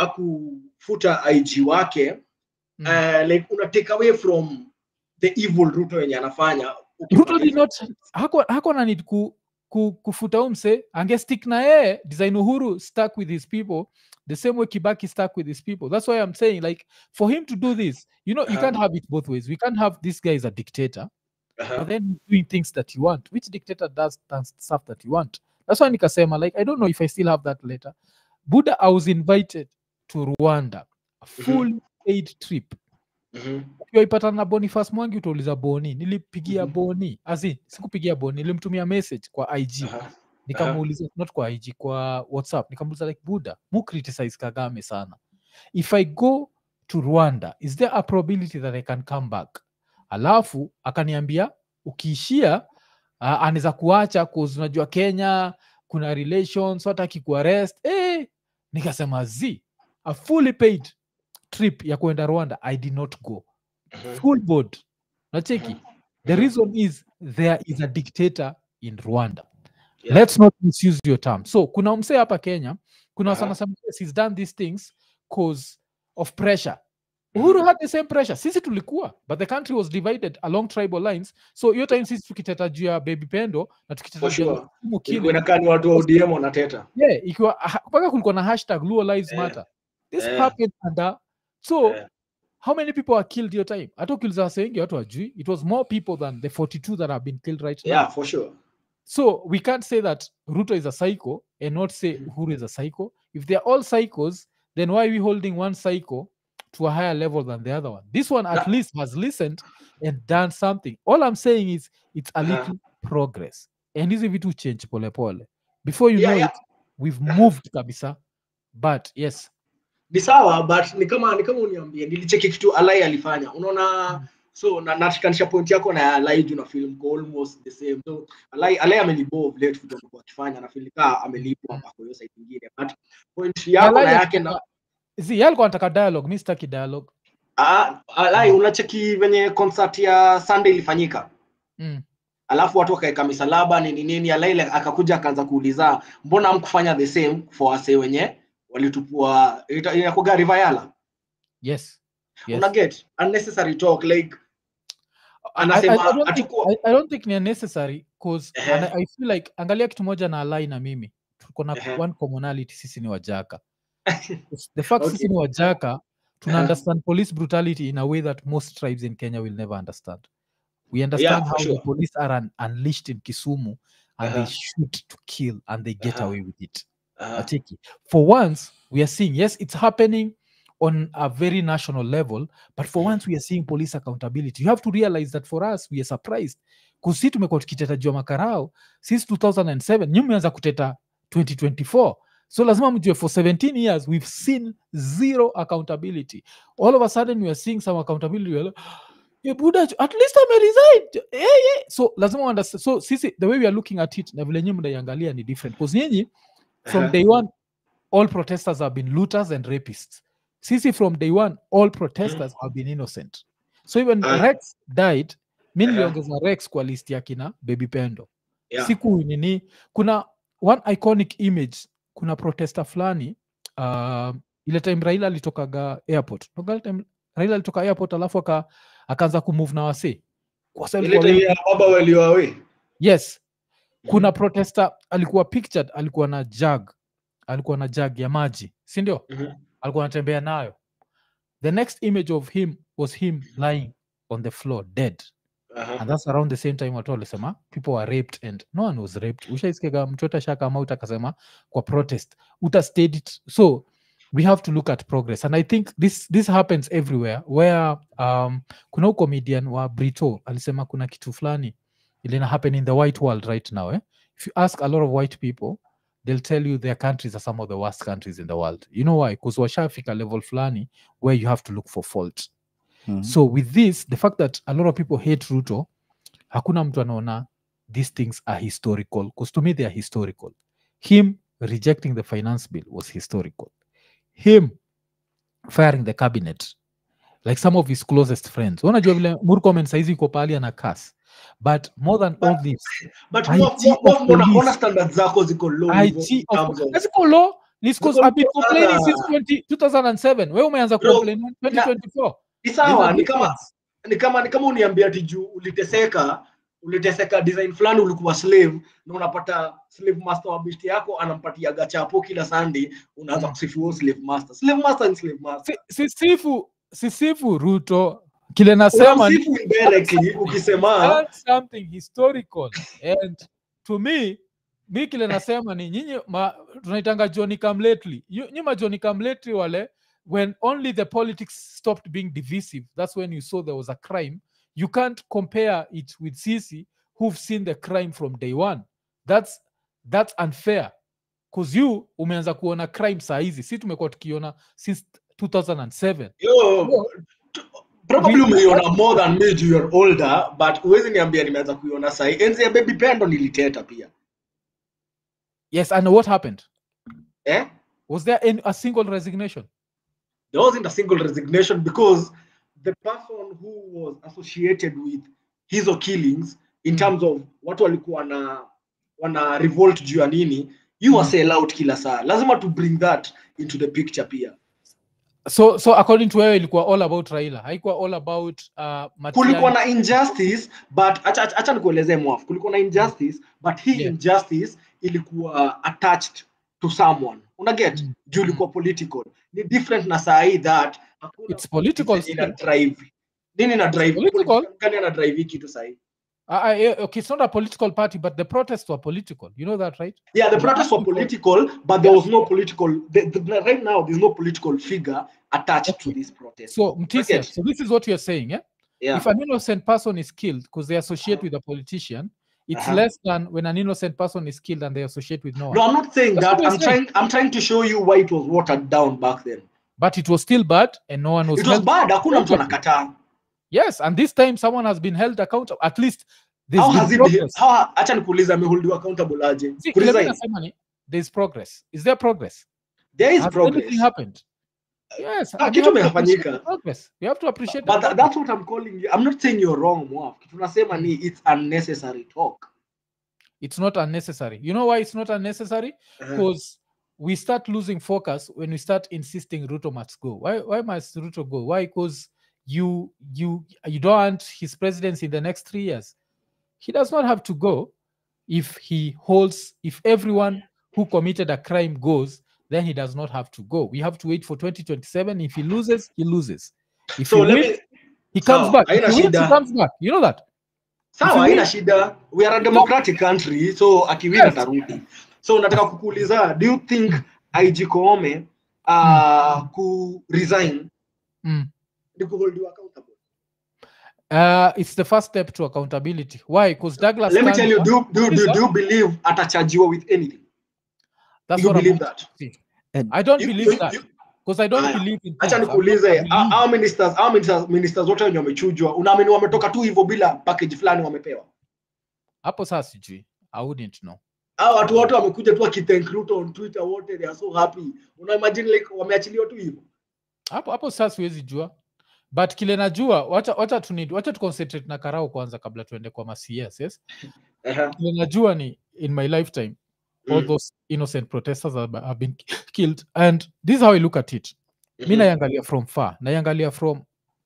akufuta ig wake mm. uh, like una take away from the evil ruto yenye anafanya ruto did not hako hako na need ku, ku, kufuta umse angestick na yeye design uhuru stuck with his people the same way kibaki stuck with his people that's why i'm saying like for him to do this you know you Uh-huh. can't have it both ways we can't have this guy is a dictator uh-huh. but then he's doing things that you want which dictator does, does stuff that you want that's why nikasema like i don't know if i still have that letter buddha i was invited to rwanda a full paid trip Mhm. ukiwaipatana na boniface mwangi utauliza boni nilipigia Mhm. boni azi sikupigia boni nilimtumia message kwa ig Aha. nikamuuliza not kwa ig kwa whatsapp nikamuuliza like buddha mu criticize kagame sana if i go to rwanda is there a probability that i can come back alafu akaniambia ukiishia uh, anaweza kuacha cause unajua kenya kuna relations so hataki kuarrest eh, nikasema z a fully paid trip ya kuenda rwanda i did not go Mhm. full board nacheki the Mhm. reason is there is a dictator in rwanda Yeah. let's not misuse your term so kuna msee hapa kenya kuna Aha. uh-huh. sana yes, he's done these things cause of pressure uhuru had the same pressure sisi tulikuwa but the country was divided along tribal lines so hiyo time sisi tukiteta juu ya baby pendo na tukiteta For juu ya sure. Kisumu killing, ilikuwa inakaa ni watu wa odm wanateta yeah, ikiwa ha- mpaka kulikuwa na hashtag luo lives Eh, matter this eh. happened under so Eh. how many people are killed your time hata ukiuliza wase wengi watu wajui it was more people than the 42 that have been killed right now yeah for sure so we can't say that ruto is a psycho and not say uhuru is a psycho if they're all psychos then why are we holding one psycho to a higher level than the other one this one at Na- least has listened and done something all i'm saying is it's a Uh-huh. little progress and hizi vitu change pole pole before you Yeah, know yeah. it we've moved kabisa but yes ni sawa but ni kama ni kama uniambie nilicheki kitu alai alifanya unaona so na nashikanisha point yako na ya alai juu na film ko almost the same so alai alai amenibove late vitu alikuwa akifanya na feel kaa amelipwa kwa hiyo side nyingine but point yako na Alai yake na zi yeye alikuwa anataka dialogue mi sitaki dialogue ah, alai unacheki venye concert ya Sunday ilifanyika mm. alafu watu wakaeka misalaba nini nini alaile akakuja akaanza kuuliza mbona hamkufanya the same for wase wenye walitupua ita- inakuwaga rivayala yes yes una get unnecessary talk like I- I- Anasema I, don't think, hatukuwa- I, I don't think ni necessary cause Ehe. and I, I feel like angalia kitu moja na alai na mimi tuko na Ehe. one commonality sisi ni wajaka the fact Okay. sisi ni wajaka tuna Aha. understand police brutality in a way that most tribes in kenya will never understand we understand for how the sure. police are un- unleashed in kisumu and they Aha. shoot to kill and they get Aha. away with it uh, Acheki. For once, we are seeing, yes, it's happening on a very national level, but for Mm. once we are seeing police accountability. You have to realize that for us, we are surprised. Because si tumekuwa tukiteta jua makarao since 2007, nyi mmeanza kuteta 2024. So lazima mjue for 17 years, we've seen zero accountability. All of a sudden, we are seeing some accountability. We are like, "Eh, Buddha, at least I'm resigned. Eh, eh. So lazima understand. So sisi, the way we are looking at it, na vile nyi mnaiangalia ni different. Because nyinyi, from Aha. day one, all protesters have been looters and rapists. Sisi, from day one, all protesters have been innocent. So even Ah. Rex died, mi Aha. niliongeza Rex kwa list ya kina Baby Pendo. yeah. Siku nini, kuna one iconic image, kuna protester fulani uh, ile time Raila alitokaga airport. Nakumbuka ile time Raila alitoka airport alafu aka, akaanza kumove na wasee. Kwa sababu ile walikuwa time ya baba walioawe yes kuna protester alikuwa pictured alikuwa na jug alikuwa na jug ya maji si ndio Mhm. alikuwa anatembea nayo the next image of him was him lying on the floor dead and that's around the same time watu walisema people were raped and no one was raped ushaiskega mtoto shakamaut akasema kwa protest utastate it so we have to look at progress and i think this this happens everywhere where um, kuna huu comedian wa brito alisema kuna kitu fulani ilina happen in the white world right now eh? if you ask a lot of white people they'll tell you their countries are some of the worst countries in the world you know why because washafika level fulani where you have to look for fault Mhm. so with this the fact that a lot of people hate ruto hakuna mtu anaona these things are historical because to me they are historical him rejecting the finance bill was historical him firing the cabinet like some of his closest friends unajua vile murkomen saizi iko pahali ana kas but more than all this but IT mo- mo- of mo- mbona- mbona police. standards zako ziko low hivyo in IT of, terms of- That's law It's 'cause Ziko I've been low complaining sana. since 20, 2007 wewe umeanza Bro, complain 2024 ni There's sawa a ni kama difference. ni kama ni kama uniambia ati juu uliteseka uliteseka design fulani ulikuwa slave na unapata slave master wa besti yako anampatia gachapo kila sunday unaanza Mm. kusifu huyo slave master slave master ni slave master Si- sisifu sisifu ruto kile nasema ni unamsifu indirectly ukisema done something historical and to me mi kile nasema ni nyinyi ma- tunaitanga johnny come lately You- nyi ma johnny come lately wale when only the politics stopped being divisive that's when you saw there was a crime you can't compare it with sisi who've seen the crime from day one that's that's unfair bcause you umeanza kuona crime saa hizi si tumekuwa tukiona since 2007 yo t- probably We- umeiona more than me juu you're older but huwezi niambia nimeanza kuiona sahi enzi ya baby pendo niliteta pia yes and what happened eh was there any, a single resignation there wasn't a single resignation because the person who was associated with hizo killings in Mm. terms of watu walikuwa wana wana revolt juu ya nini you are Mm. sell out kila saa lazima to bring that into the picture pia so so according to wewe ilikuwa all about raila haikuwa all about uh, kulikuwa Matiang'i. na injustice but acha, acha, acha nikuelezee mwaf kulikuwa na injustice but hii Yeah. injustice ilikuwa attached to someone una get Mm. juu ilikuwa political ni different na saa hii that hakuna It's political politics ina still. drive nini na drive political. politician gani ana drive hii kitu saa hii Uh, uh, yeah, okay, it's not a political party, but the protests were political. You know that, right? yeah the Yeah. protests were political but there was no political the, the, right now there's no political figure attached to Okay. this protest So, Mtisia, get. so this is what you're saying, yeah? yeah If an innocent person is killed because they associate with a politician, it's Uh-huh. less than when an innocent person is killed and they associate with no one. no i'm not saying That's that what i'm you're saying. trying i'm trying to show you why it was watered down back then But it was still bad and no one was it was held. bad hakuna mtu accountable. anakataa Yes, and this time someone has been held accountable. At least there's how been has it progress. how acha nikuuliza ameholdiwa accountable aje See, kile mimi kuresign nasema ni, there's progress. Is there progress? there is Has progress anything happened? Yes, Ah, and you kitu have to appreciate the imefanyika. progress. You have to appreciate but the tha- progress. that's what i'm calling you i'm not saying you're wrong mwaf kitu nasema ni it's unnecessary talk It's not unnecessary. You know why it's not unnecessary? Uh-huh. Because we start losing focus when we start insisting ruto must go why, why must ruto go why because you you you don't want his presidency in the next three years he does not have to go if he holds if everyone who committed a crime goes then he does not have to go we have to wait for 2027 if he loses he loses if so he let wins, me he comes sawa, back if haina he wins, he shida. comes back you know that sawa If you haina win- shida we are a democratic country so akiwin Yes. atarudi so nataka kukuuliza do you think ig koome uh, ku resign Mm. ni kuholdiwa accountable Uh, it's the first step to accountability. Why? Because Douglas. let me tell you Kanja- do, do, do, Listen. do you believe atachajiwa with anything That's you what I'm believe about that to say. And- I don't You- believe you- that you- because I don't Aya. believe in. acha things. I'm not nikuulize believing. hao hao ministers hao ministers, ministers wote wenye wamechujwa unaamini wametoka tu hivyo bila package fulani wamepewa Hapo sasa sijui. I wouldn't know. hao watu wote wamekuja tu wakithank Ruto on Twitter wote they are so happy una imagine like wameachiliwa tu hivyo Hapo hapo sasa siwezi jua. But kile najua, wacha wacha tu need, wacha tu concentrate na karao kwanza kabla tuende kwa ma CS, yes? Ehe. Kile najua ni in my lifetime all Mm. those innocent protesters have, have been killed and this is how I look at it. mi Mhm. naiangalia from far naiangalia from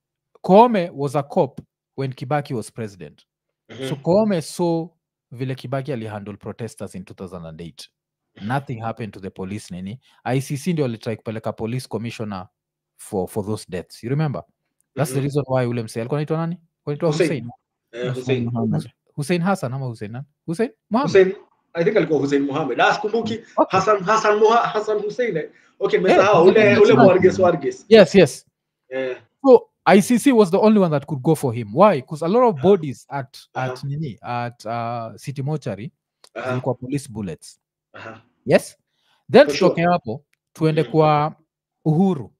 koome was a cop when kibaki was president so Mhm. koome saw vile kibaki alihandle protesters in 2008 nothing happened to the police nini icc ndio alitrai kupeleka police commissioner for, for those deaths you remember that's the Mhm. reason why ule msee alikuwa naitwa nani Alikuwa anaitwa Hussein. hussein Eh, Hussein. Muhammad. hussein hassan ama hussein nani? hussein Mohammed? Hussein I think alikuwa Hussein Mohamed. Ah, sikumbuki Okay. Hassan Hassan Moha, Hassan Hussein. eh. Okay, Eh, nimesahau ule Hussein ule Hassan. Warges Warges. yes yes Eh, So ICC was the only one that could go for him. Why? Because a lot of bodies at at Uh-huh. nini at uh, City Mortuary aha, zilikuwa police bullets. aha. Yes. Then For sure. tutoke hapo tuende Mhm. kwa Uhuru.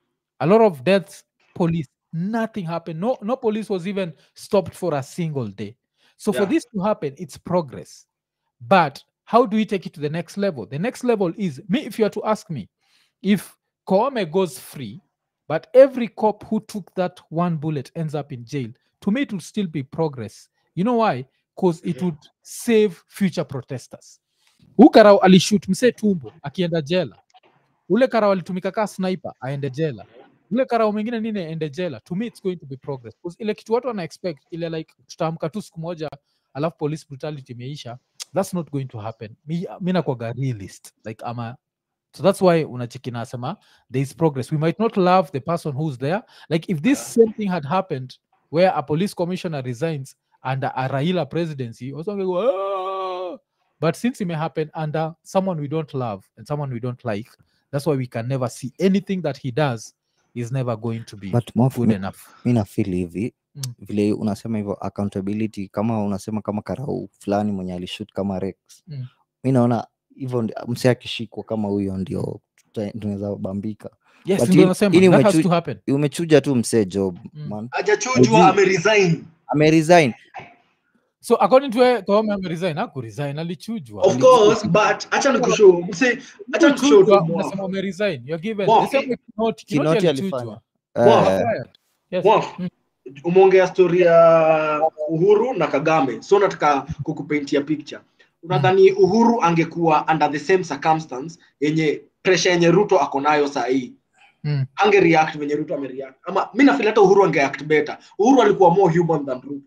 A lot of deaths, police, nothing happened. No, no police was even stopped for a single day. So for Yeah. this to happen, it's progress. But how do we take it to the next level? The next level is me. If you are to ask me, if Koome goes free, but every cop who took that one bullet ends up in jail, to me it will still be progress. You know why? Because it Mhm. would save future protesters. Huu karau alishut msee tumbo akienda jela. Ule karau alitumika kaa sniper aende jela. Ule karau mwingine nini aende jela. To me it's going to be progress. Because ile kitu watu wana expect ile like tutaamka tu siku moja alafu police brutality imeisha. That's not going to happen. Mi, mi nakwaga realist. Like I'm a so that's why unachiki nasema there is progress. We might not love the person who's there. Like if this same thing had happened where a police commissioner resigns under a Raila presidency, also we go, "Ah!" but since it may happen under someone we don't love and someone we don't like, that's why we can never see anything that he does is never going to be but Mof, good mi, enough. mi nafeel hivi Mm. vile unasema hivyo accountability kama unasema kama karau fulani mwenye alishut kama rex Mm. mi naona hivyo ndi- msee akishikwa kama huyo ndio tuta- tunaweza bambika Yes, But ndio ili- nasema ili that has umechu- to happen. umechuja tu msee job Mm. man Hajachujwa Hajui. ameresign. ameresign So according to where Koome ameresign, hakuresign, alichujwa. Of course, but acha nikushow. Mse, acha nikushow Ukichujwa, tu mwa. unasema umeresign. You're given Wow. the same way Kinoti, Kinoti Kinoti alichujwa. alifanya Wow. Eh, Fired. Yes. Mwaf, Mm. umeongea story ya Uhuru na Kagame, so nataka kukupaintia picture. Unadhani Uhuru angekuwa under the same circumstance yenye pressure yenye Ruto ako nayo saa hii Mm. ange react venye Ruto amereact, ama mi nafeel hata Uhuru angeact better. Uhuru alikuwa more human than Ruto.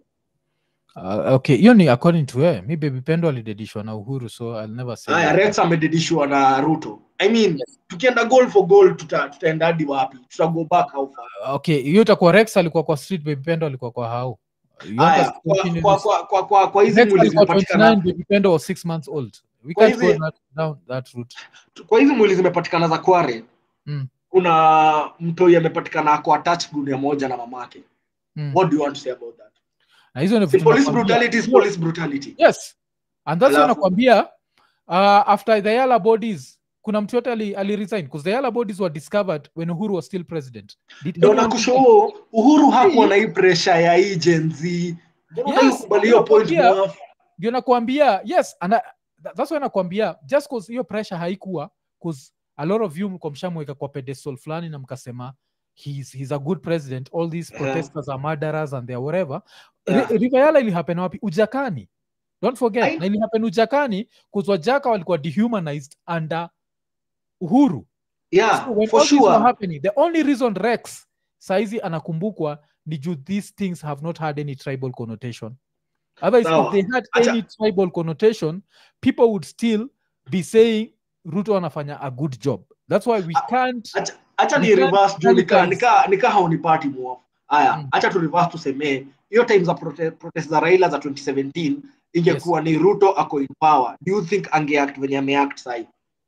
Uh, okay, hiyo ni according to her. Mi baby Pendo alidedishwa na Uhuru, so I'll never say. Haya, that. Rex amedidishwa na Ruto. I mean, tukienda goal for goal tuta, tutaenda hadi wapi? Tuta go back how far? Okay, hiyo itakuwa Rex alikuwa kwa street, baby Pendo alikuwa kwa hao. You want Haya, us to kwa, continue kwa, this? kwa, kwa, kwa, kwa hizi Rex mwili alikuwa zimepatikana 29, baby Pendo was 6 months old. We Kwa can't go hizi- that, down that route. kwa hizi mwili zimepatikana za Kware Mm. kuna mtoi amepatikana ako attached gunia moja na mamake. Mm. What do you want to say about that? Na hizo ni Si vitu police nakwambia. brutality is police brutality. Yes. And that's why Alafu- nakwambia uh, after the Yala bodies kuna mtu yote ali, ali resign because the Yala bodies were discovered when Uhuru was still president. Did Ndio anyone nakushow Uhuru hakuwa na hii pressure ya hii Gen Z. Mbona Yes, unataka kukubali hiyo point nakwambia- mwaf? ndio nakwambia yes and I, tha- that's why nakwambia just cause hiyo pressure haikuwa cause a lot of you mko mshamweka kwa pedestal fulani na mkasema he's, he's a good president all these Yeah. protesters are murderers and they are whatever Yeah. yeah. rivayala ilihapen wapi ujakani don't forget I- na ilihapen ujakani cause wajaka walikuwa dehumanized under uhuru yeah so when for all these were sure happening the only reason rex saizi anakumbukwa ni juu these things have not had any tribal connotation otherwise Sawa. if they had Acha- any tribal connotation people would still be saying ruto anafanya a good job that's why we Ah, can't acha acha ni We can't reverse juu nika sanitize. nika nika haunipati mwofu haya Mm. acha tu reverse tuseme hiyo time za prote, protest za Raila za 2017 ingekuwa ni Ruto ako in power do you think angeact venye ameact sai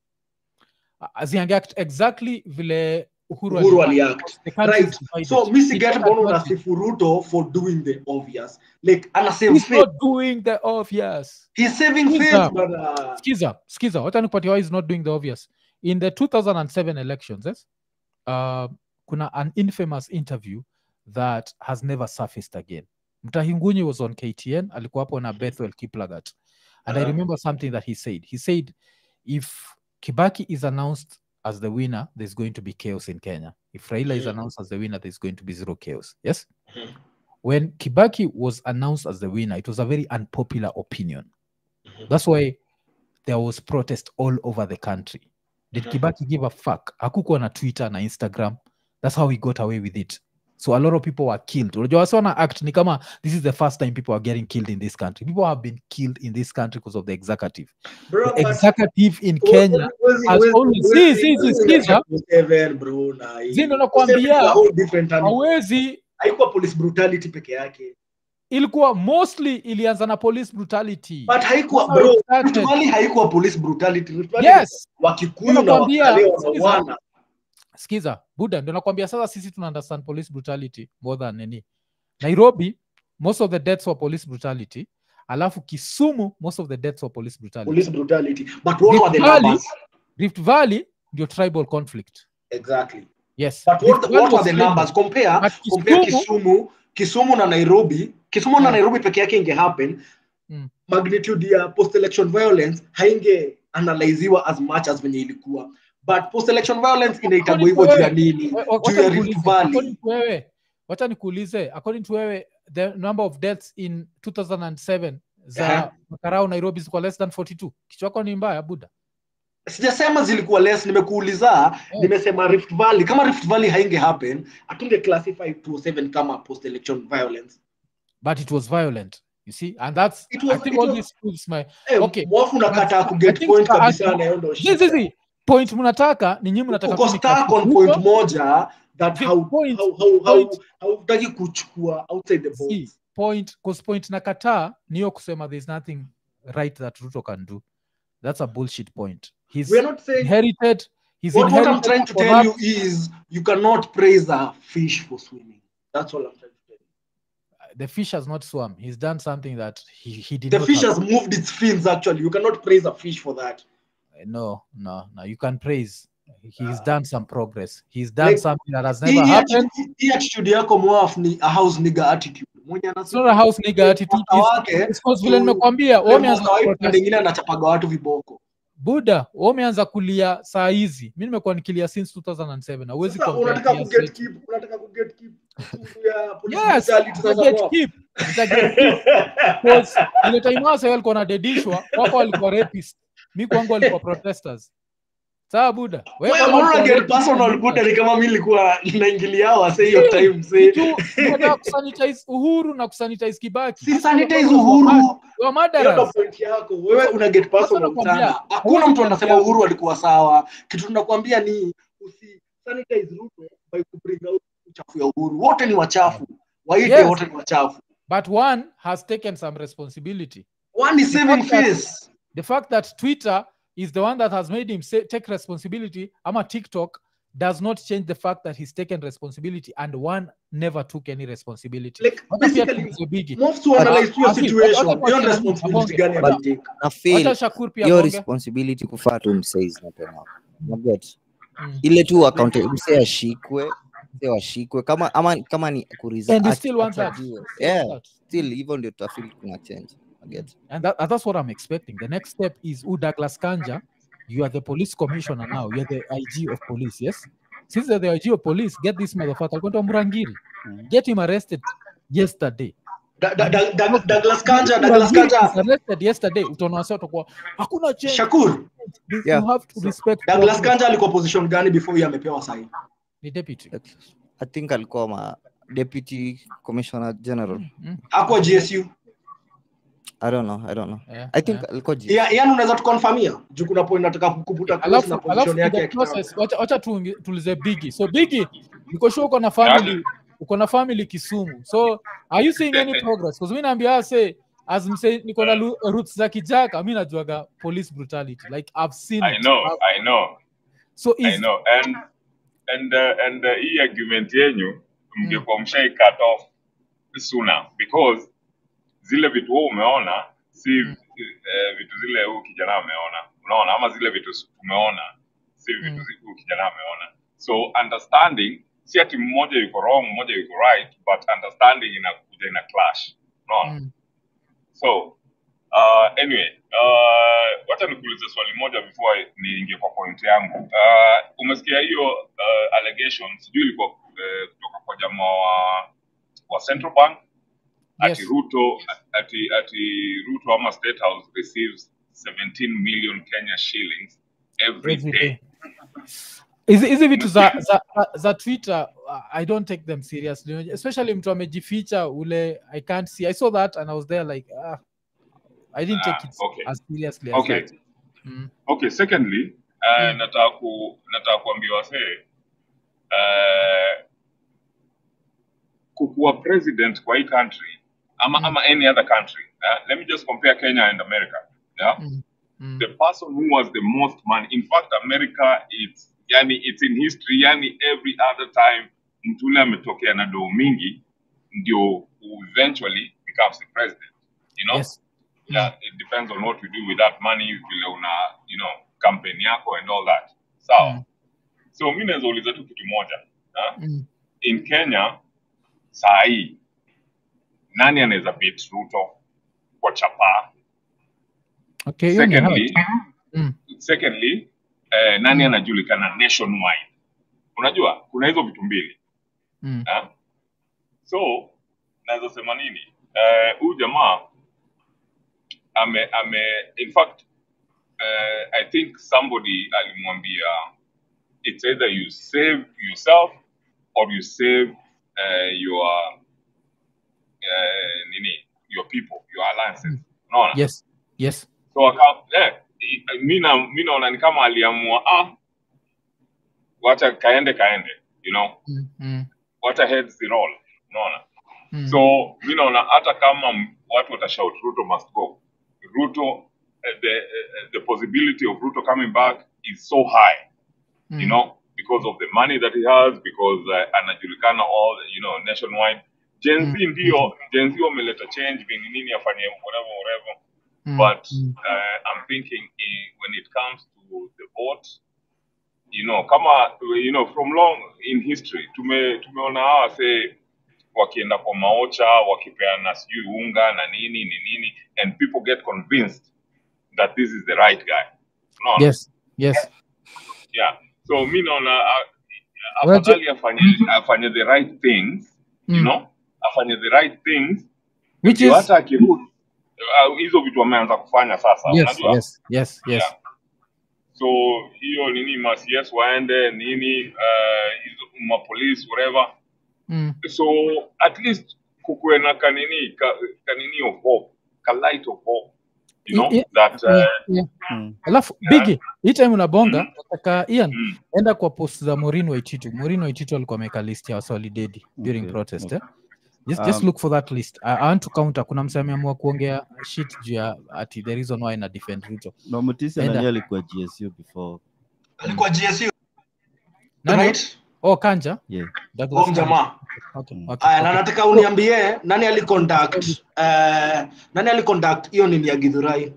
aziangeact exactly vile uhuru, Uhuru aliact. aliact The country right is divided. so mi It's siget not mbona advantage. unasifu Ruto for doing the obvious like ana save He's face not doing the obvious he's saving He's face a- bana skiza skiza wacha nikupatia why is not doing the obvious in the 2007 elections yes, uh, kuna an infamous interview that has never surfaced again mtahingunyi was on ktn alikuwa hapo na bethwel kiplagat and i Uh-huh. remember something that he said he said if kibaki is announced as the winner there's going to be chaos in kenya if raila is Mhm. announced as the winner there's going to be zero chaos yes Mhm. when kibaki was announced as the winner it was a very unpopular opinion Mhm. that's why there was protest all over the country did Mhm. kibaki give a fuck hakukuwa na twitter na instagram that's how he got away with it so a lot of people were killed unajua wasi wana act ni kama this is the first time people are getting killed in this country people have been killed in this country because of the executive bro the but executive in kenya Huwezi- has huwezi- always- huwezi- si, si, si, huwezi sikiza. acha Seven, bro, na hii. Zi ndo nakwambia. Seven is a whole different animal. hawezi haikuwa police brutality peke yake ilikuwa mostly ilianza na police brutality but haikuwa That's how bro it started. Rift Valley haikuwa police brutality Rift Valley yes wakikuyu na Nakwambia, wakale sikiza. wanawana skiza buda ndio nakwambia sasa sisi tuna understand police brutality more than any nairobi most of the deaths were police brutality alafu kisumu most of the deaths were police brutality police brutality but what were the Rift Valley- numbers rift valley ndio tribal conflict exactly yes but Rift what, Valley what were was the tribal. numbers compare But compare Kisumu- Kisumu Kisumu na Nairobi Kisumu na Yeah. Nairobi peke yake inge happen Mm. magnitude ya post election violence hainge analyziwa as much as venye ilikuwa but post election violence inaitagwa According hivyo to juu ya wewe, nini wa- wa- juu wacha ya nikuulize, Rift Valley according to wewe wacha nikuulize according to wewe the number of deaths in 2007 za Aha. makarau nairobi zilikuwa less than 42 kichwa chako ni mbaya buda sijasema zilikuwa less nimekuuliza Yeah. nimesema rift valley kama rift valley hainge happen atunge classify 207 kama post election violence but it was violent you see and that's It was- i think it all was- this proves my Eh, Okay. mwafu unakataa But I kuget think point for us- kabisa na hiyo ndo Zi, shida. zi, zi. point mnataka ni nyinyi mnataka uko tu stuck on nikasifu point huko. moja that The how- point- how- how- how- point- hautaki kuchukua outside the See, box point cause point nakataa niyo kusema there's nothing right that ruto can do that's a bullshit point he's we are not saying inherited he's what, what i'm inherited trying to a tell you corrupt- is you cannot praise a fish for swimming that's all i'm trying to tell you the fish has not swum he's done something that he, he did the not fish have- has moved its fins actually you cannot praise a fish for that no no no you can praise he's done some progress he's done Like, something that has Hii- never hii happened atti- hii attitude yako mwaf ni a house nigga attitude mwenye it's not a house nigga attitude Master It's- wake, it's 'cause vile tu- nimekwambia wewe umeanza kuprotest. ingine anachapaga watu viboko buda wewe umeanza kulia saa hizi mi nimekuwa nikilia since 2007 hauwezi Sasa compare unataka tears kuget yetu. keep unataka kuget keep issue ya police yes brutality sasa nita get mwaf. keep. Nita get keep. Because ile time wase walikuwa wanadedishwa wako walikuwa rapist mi kwangu walikuwa protesters sawa buda Wewe Wewe kama mbona ulikuwa get rapist, personal ulikuwa- buda ni kama mimi nilikuwa naingilia wase hiyo time say Kitu, unataka kusanitize uhuru na kusanitize kibaki si sanitize uhuru Wa hiyo ndo madaras point yako wewe una get personal nakwambia, sana hakuna mtu anasema uhuru alikuwa sawa kitu tunakwambia ni usi sanitize Ruto by ku bring out uchafu ya uhuru wote ni wachafu waite Yes. wote ni wachafu but one has taken some responsibility one is saving fact that- face the fact that twitter is the one that has made him say, take responsibility ama tiktok does not change the fact that he's taken responsibility and one never took any responsibility like Wacha pia basically tuulize Biggie. move to analyze your Asi, situation wacha hiyo tuachane na responsibility Mabonge. gani Wacha- anatake na feel wacha shakur pia hiyo bonge. responsibility kufaa tu msaizi mapema naget Mm. ile tu account mse ashikwe mse washikwe kama ama kama ni kuresign- and you ach- still want that achajiwe. Still want yeah that. still hivyo ndio tutafeel kuna change naget and, that, and that's what i'm expecting the next step is u douglas kanja you are the police commissioner now you're the ig of police yes since you're the ig of police get this motherfucker kwenda murangiri Mhm. get him arrested yesterday Da- da- da- da- Douglas Kanja, Douglas Kanja, Was arrested yesterday utaona wasi watakuwa hakuna change Shakur, This- Yeah. you have to respect Douglas government." Kanja alikuwa position gani before yeye amepewa sahi? ni deputy i think alikuwa ma deputy commissioner general Mm, Hakuwa GSU. i don't know i don't know yeah, i think yeah. alikuwa G- Ya- Yaani unaweza tukonfamia juu kuna point nataka kukuputa close alafu na alafu position in yake the ya kitambo. process wacha wacha tuingi- tuulize bigi so bigi niko sure uko na family uko na family kisumu so are you seeing any progress because mi naambia say as mse niko na lu- roots za kijaka mi najuaga police brutality like i've seen I it. know, I've- I know, so I is know. And and uh, and uh, hii argument yenyu mngekuwa mshai cut off sooner because zile vitu wewe umeona si Mm. eh, vitu zile huyu kijana ameona, unaona, ama zile vitu si- tumeona si vitu Mm. zi- huyu kijana ameona. So understanding si ati mmoja yuko wrong, mmoja yuko right, but understanding inakuja ina clash, unaona. Mm. So uh, anyway, uh, wacha nikuulize swali moja before niingie kwa point yangu. Uh, umesikia hiyo uh, allegation, sijui ilikuwa uh, kutoka kwa jamaa wa, wa Central Bank ati Yes. Ruto ati ati Ruto ama State House receives 17 million Kenya shillings every every day. day hizi hizi vitu za, za, za twitter uh, i don't take them seriously especially mtu amejificha ule i can't see i saw that and i was there like ah, i didn't take Ah, it okay. as seriously as Okay. that mm. Okay, secondly, uh, Mm. nataka ku nataka kuambia wasee uh, kukuwa president kwa hii country ama Mm. ama any other country. Uh, let me just compare Kenya and America. Yeah? Mm. Mm. The person who has the most money. In fact, America it's yani it's in history yani every other time mtu ule ametokea na doo mingi ndio who eventually becomes the president. You know? yes yeah, it depends on what you do with that money vile una you know campaign yako and all that sawa Mm. so mi naweza uliza tu kitu moja ha? mm. in kenya saa hii nani anaweza beat ruto kwa chapaa okay hiyo ni secondly hard. Mm. secondly eh, nani anajulikana nationwide unajua kuna hizo vitu mbili Mm. ha? so naweza sema nini Eh, huyu jamaa ame ame in fact uh, i think somebody alimwambia it's either you save yourself or you save uh, your uh, nini your people your alliances unaona yes yes so aka, eh, i- mi na- mi naona ni kama aliamua ah wacha kaende kaende you know mm. Mm. wacha heads the roll unaona Mm. so mi naona hata kama m- watu watashout ruto must go ruto uh, the, uh, the possibility of ruto coming back is so high Mm. you know because of the money that he has because uh, anajulikana all you know nationwide gen z Mm. ndio gen z wameleta change vini nini afanye whatever whatever Mm. but Mm. uh, i'm thinking eh, when it comes to the vote you know kama you know from long in history tume tumeona hawa say wakienda kwa maocha wakipeana sijui unga na nini ni nini and people get convinced that this is the right guy no yes yes yeah so mi naona uh, Well, afadhali afanye afanye the right things you Mm. know afanye the right things which ndio is hata akirudi uh, hizo vitu ameanza kufanya sasa yes unajua yes yes yes Yeah. so hiyo nini macs waende nini uh, hizo mapolice whatever mm. so at least kukuwe na kanini ka, kanini of hope ka light of hope you know Yeah, that uh, yeah, yeah. Mm. alafu Yeah. bigi hii time unabonga Mm. nataka ian mm, enda kwa post za morin waititu morin waititu alikuwa ameweka list ya wasolidedi during Okay, protest okay. eh? just, just Um, look for that list I, I want to counter kuna msee ameamua kuongea shit juu ya ati the reason why na defend ruto na Mutisi Enda. nani alikuwa GSU before alikuwa GSU Nani? right? oh kanja yeah Douglas Huyo Kanja. mjamaa okay, Mm. okay, aya na okay. nataka uniambie nani aliconduct uh, nani aliconduct hiyo nini ya gidhurai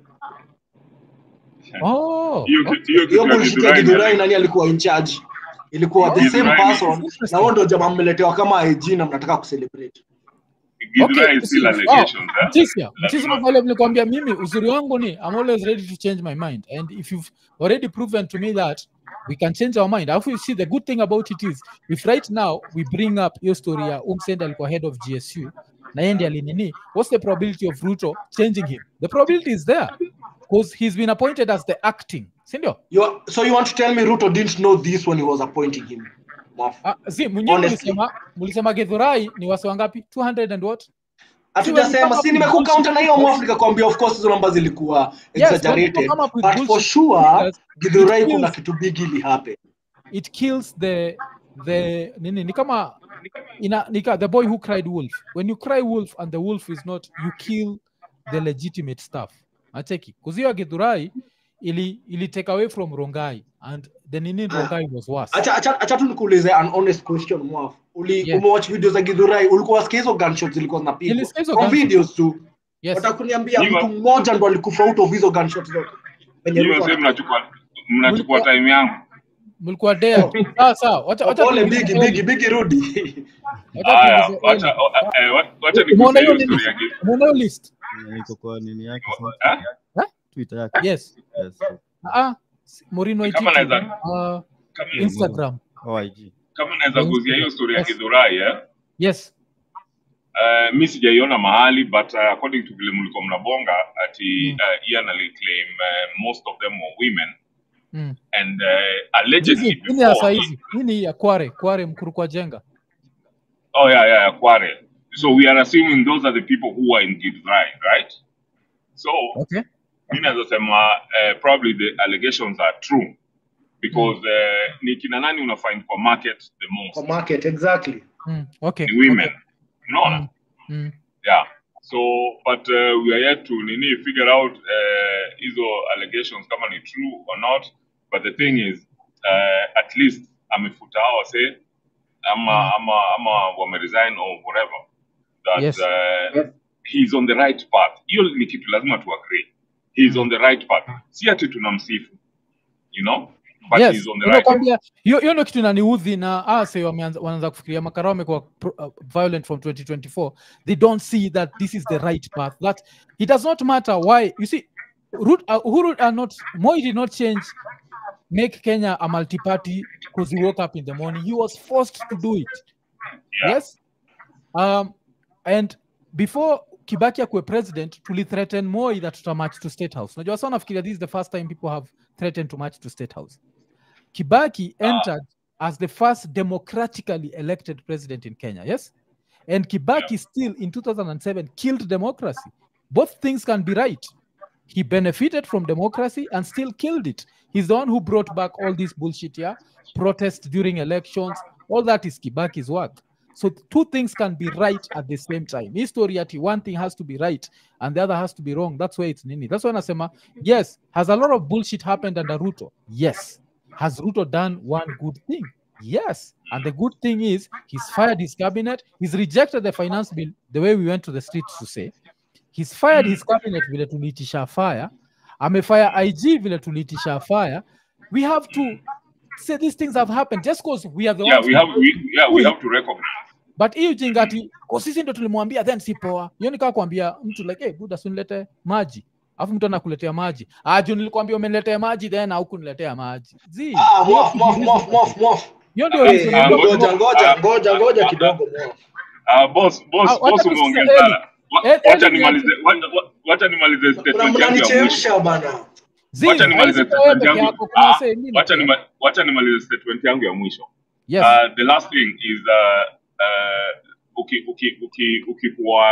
Oh, hiyo okay. kitu hiyo hiyo kitu ya bullshit ya Githurai gidhurai nani- nani alikuwa in charge ilikuwa the same Githurai ni- person na huo ndo jamaa mmeletewa kama IG na mnataka kucelebrate Githurai Okay, is still see, allegations eh? Mtisia, Mtisia vile nilikwambia mimi uzuri wangu ni I'm always ready to change my mind and if you've already proven to me that we can change our mind alafu you see the good thing about it is if right now we bring up hiyo story ya umsend alikuwa head of gsu na yeye ndiye alinini what's the probability of ruto changing him the probability is there because he's been appointed as the acting sindio You are, so you want to tell me Ruto didn't know this when he was appointing him? Mwaf. Ah, si mwenyewe Honestly. mlisema mlisema gedhurai ni wase wangapi 200 and what Hatujasema si nimekucounter na hiyo mwafrika kwambia of course hizo namba zilikuwa Yes, when people exaggerated come up with but for bullshit sure figures, Githurai it kuna kills- kitu big ili happen. it kills the the nini ni kama ina, nika, the boy who cried wolf when you cry wolf and the wolf is not you kill the legitimate stuff acheki kuzio githurai ili ili take away from rongai and the nini in rongai was worse Acha acha acha tu nikuulize an honest question mwaf. Uli Yeah. umewatch video za Githurai ulikuwa wasikia hizo gunshots zilikuwa zinapigwa. Nilisikia hizo From gunshots. videos tu. yes Watakuniambia Nyima- mtu mmoja ndo alikufa out of hizo gunshots zote. Penye Hiyo Ruto sasa ana- mnachukua mnachukua Mulikuwa- time yangu. mlikuwa dea tu sawa sawa wacha wacha Pole tuulize bigi Eli. bigi bigi rudi. Wacha Haya, tuulize wacha Eli. o- eh, wa- wacha Umeona nikupe hiyo hiyo nini? story ya Githurai. Umeona hiyo list Niko kwa nini yake Eh? Eh? Twitter yake. yes Yes. ah Morino Kama Waititi, naweza- uh, Kama Instagram Oh, IG. kama naweza guzia hiyo story ya Yes. Githurai eh? yes Uh, mi sijaiona mahali but uh, according to vile mlikuwa mnabonga ati Mm. uh, Ian aliclaim uh, most of them were women mm. and uh, allegedly Hizi- hii ni ya saa before hizi hii ni ya kware kware mkuru kwa jenga oh yeah yeah yeah, Kware so we are assuming those are the people who are in Githurai right so okay mi naweza sema uh, probably the allegations are true because uh, ni kina nani una find kwa market the most Kwa market exactly. mm. okay ni women okay. unaona Mm. Mm. yeah so but uh, we are yet to nini figure out uh, hizo allegations kama ni true or not but the thing is uh, at least amefuta hao wase ama ama ama wameresign or whatever that Yes. uh, he's on the right path hiyo ni kitu lazima tu agree he's on the right path si ati tunamsifu you know but yes he's on the right path unakwambia hiyo hiyo ndio kitu inaniudhi na ase wameanza wanaanza kufikiria makara wamekuwa pro- uh, violent from 2024 they don't see that this is the right path that it does not matter why you see Rut, uh, Uhuru are not Moi did not change make Kenya a multi-party because he woke up in the morning he was forced to do it Yeah. yes um, and before kibaki akuwe president tulithreaten moi that tutamatch to state house najua sana nafikiria this is the first time people have threatened to match to state house kibaki entered as the first democratically elected president in kenya yes and kibaki still in 2007 killed democracy both things can be right he benefited from democracy and still killed it he's the one who brought back all this bullshit here protest during elections all that is kibaki's work so two things can be right at the same time history ati one thing has to be right and the other has to be wrong that's why it's nini that's why nasema yes has a lot of bullshit happened under ruto yes has ruto done one good thing yes and the good thing is he's fired his cabinet he's rejected the finance bill the way we went to the streets to say he's fired his cabinet vile tuliitisha fire amefire ig vile tuliitisha fire we have to say these things have happened just because we are the yeah ones we who- have we, yeah we have to recognize but hii ujinga ati "Kwa sisi ndo tulimwambia then si poa hiyo nikaa kuambia mtu like hey, buda sunilete maji alafu mtu anakuletea maji ah juu nilikwambia umeniletea maji then haukuniletea maji Zii, Ah, hiyo mwaf mwaf kitu- mwaf mwaf mwaf. hiyo ndio Eh, reason ah, nilikuwa- Ngoja ngoja ngoja ngoja kidogo mwaf. Uh, boss, boss, Ah, wacha boss tusikize umeongea Eli. sana. Wa- Eh, Wacha Eli ni nimalize, wacha- wa- wacha nimalize Kuna statement yangu ya mwisho. mnanichemsha bana. Zii, Wacha nimalize haisi kwa wewe statement peke yangu. yako, kuna Ah, wasee wengine Wacha pia. nima- wacha nimalize statement yangu ya mwisho. Yes. Uh, the last thing is uh, uh, uki uki uki ukikuwa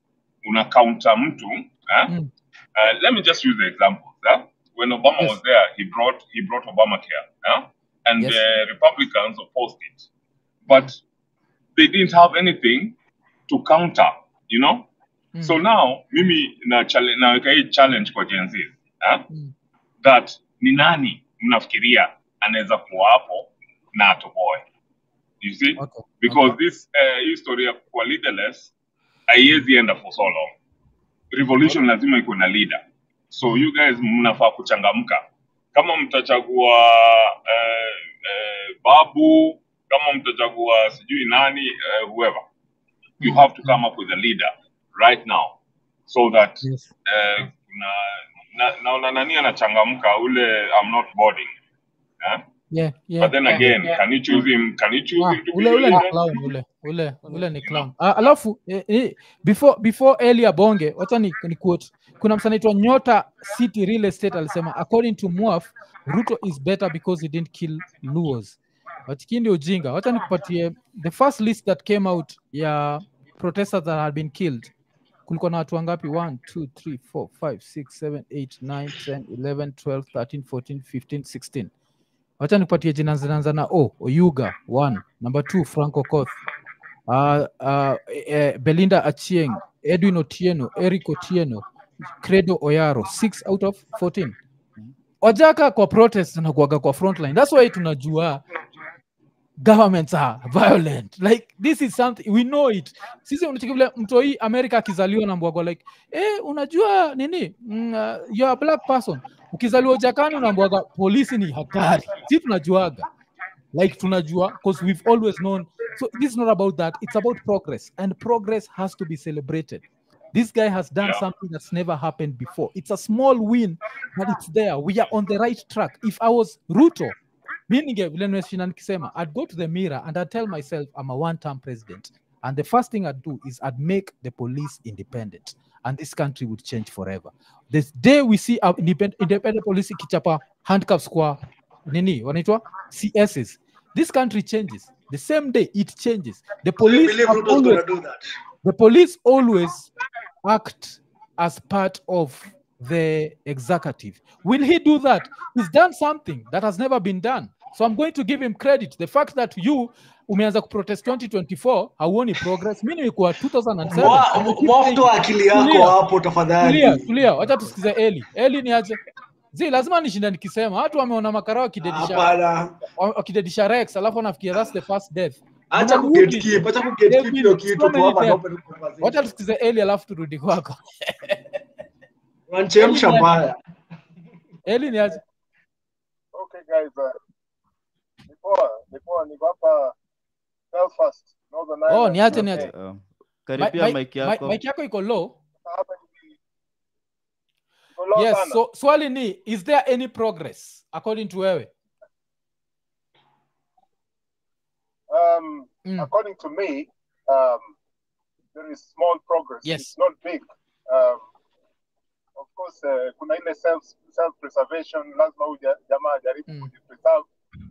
una counter mtu eh? Mm. uh, let me just use the example eh? when Obama Yes. was there he brought he brought Obamacare eh? and Yes. the Republicans opposed it but they didn't have anything to counter you know Mm. so now mimi na chale- naweka hii challenge kwa Gen Z eh? Mm. that ni nani mnafikiria anaweza kuwa hapo na atoboe you see Okay. because this uh, hii story ya kuwa leaderless haiwezi enda for so long revolution lazima iko na leader so you guys mnafaa kuchangamka kama mtachagua uh, uh, babu kama mtachagua sijui nani uh, whoever you Mm. have to come up with a leader right now so that Yes. uh, na na- naona nani anachangamka ule I'm not boarding eh? Yeah, yeah, but then yeah, again yeah. can you choose him can you choose Ah, him to ule be ule your ni leader? clown ule ule ule ni clown ah, alafu eh, eh, before before eli abonge wacha ni, ni quote kuna msa anaitwa nyota city real estate alisema according to mwaf ruto is better because he didn't kill luos watikii ndio ujinga wacha nikupatie the first list that came out ya protesters that had been killed kulikuwa na watu wangapi 1 2 3 4 5 6 7 8 9 10 11 12 13 14 15 16 wacha nikupatie jina zinaanza na o oyuga one number two franco koth uh, uh, eh, belinda achieng edwin otieno eric otieno credo oyaro six out of 14 wajaka kwa protest na kuaga kwa frontline that's why tunajua governments are violent like this is something we know it sisi unachiki vile mtoi america akizaliwa na mbwagwa like eh, unajua nini mm, uh, you are a black person ukizaliwa ujakani unaambwaga polisi ni hatari si tunajuaga like tunajua because we've always known so this is not about that it's about progress and progress has to be celebrated this guy has done Yeah. something that's never happened before it's a small win but it's there we are on the right track if i was ruto mi ninge vile nimeshinda nikisema i'd go to the mirror and i'd tell myself i'm a one term president and the first thing i'd do is i'd make the police independent and this country would change forever this day we see our independent, independent police ikichapa handcuffs kwa nini wanaitwa css this country changes the same day it changes the I police believe have Ruto's always, gonna do that. the police always act as part of the executive will he do that he's done something that has never been done so i'm going to give him credit the fact that you umeanza kuprotest 2024 hauoni progress mi nimekuwa 2007 Mwa- and you keep mwa saying- toa akili yako Tulia. hapo tulia tafadhali tulia wacha tusikize eli eli ni aje zi lazima nishinda nikisema watu wameona makara wakidedisha hapana wakidedisha rex alafu wanafikia that's the first death acha Mnarudi. kugatekeep acha kugatekeep David, hiyo kitu so tu many hapa them. na open conversation. wacha tusikize eli alafu turudi kwako wanachemsha Eli ni- mbaya eli ni aje Okay, guys. Uh, before, before niko hapa Belfast, Northern oh Ireland. ni aje ni Okay. aje Um, Mi- karibia mi- mic mi- yako mic yako iko low Hapa ni- niko low yes sana. so swali ni is there any progress according to wewe Um, Mm. according to me, um, there is small progress. Yes. It's not big. Um, of course, uh, kuna ile self self preservation, lazima huyu ja- jamaa ajaribu Mm. kujipreserve.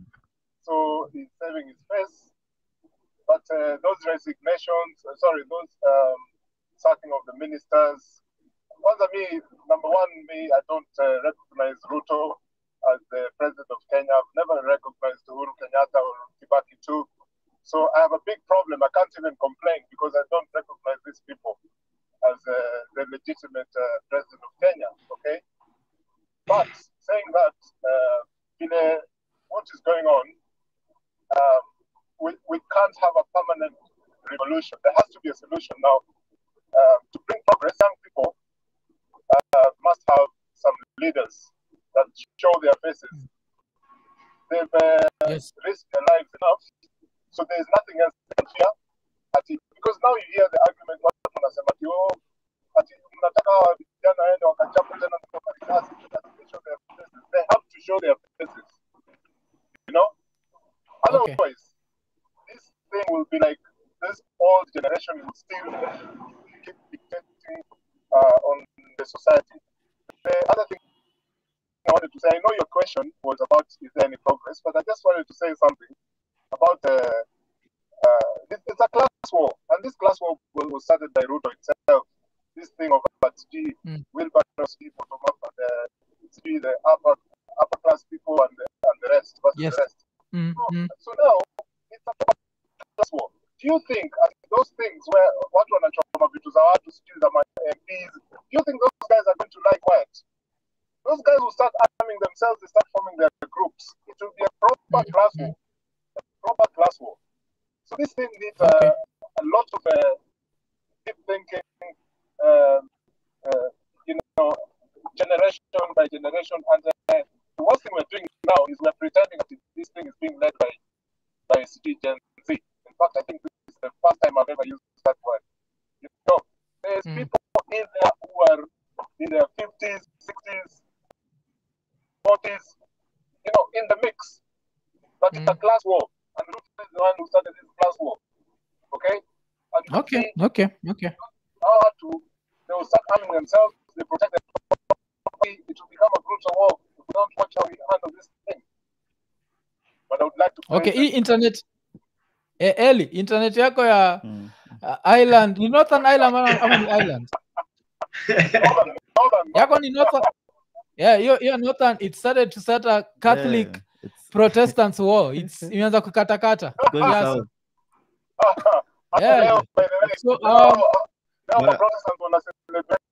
So he's saving his face. But uh, those resignations, uh, sorry, those um, sacking of the ministers. Kwanza me, number one, me, I don't uh, recognize Ruto as the president of Kenya. I've never recognized Uhuru Kenyatta or Kibaki too. So I have a big problem. I can't even complain because I don't recognize these people as uh, the legitimate uh, president of Kenya. Okay, but saying that, uh, in a, what is going on, um, we, we can't have a permanent revolution. There has to be a solution now. Uh, to bring progress, young people uh, must have some leaders that show their faces. They've uh, yes risked their lives enough, so there's nothing else they can fear. Ati, because now you hear the argument watu wanasema ati oh, ati mnataka hawa vijana waende wakachapa tena kutoka risasi, ati they show their faces. They have to show their faces. You know? Okay. Otherwise, this thing will be like this old generation will still keep dictating uh, on the society. The other thing I wanted to say, I know your question was about is there any progress, but I just wanted to say something about uh, uh, it, it's a class war, and this class war was was started by Ruto itself. This thing of about G, Mm. wheelbarrows people from up and uh, G, the upper upper class people and the, and the rest versus Yes. the rest. mm, mm. So now it's a class war. Do you think uh, those things where watu wanachoma vitu za watu sijui za ma- MPs, do you think those guys are going to lie quiet? Those guys will start arming themselves, they start forming their groups. It will be a proper Mm, class mm. war. A proper class war. So this thing needs Okay. uh, a lot of uh, deep thinking, um, uh, you know, generation by generation. And uh, the worst thing we're doing now is we're pretending that this thing is being led by by CG Gen Z. In fact, I think this is the first time I've ever used that word. You know, there's Mm. people in there who are in their 50s, 60s, 40s, you know, in the mix. But it's a Mm. class war. And Ruto is the one who started this class war. Okay? but okay see, okay okay how to they will start arming themselves, they protect them. It will become a brutal war if we don't watch how we handle this thing. But I would like to okay praise hii internet eh, eli internet yako ya Mm. uh, island ni northern island ama, ama ni island Northern, Northern, yako ni northern yeah hiyo hiyo northern it started to start a catholic Yeah, it's- protestants war it's imeanza kukatakata it's going Yes. south. hata Yeah. leo, by the way, So, leo- um, leo Bwana- Protestants wana celebrate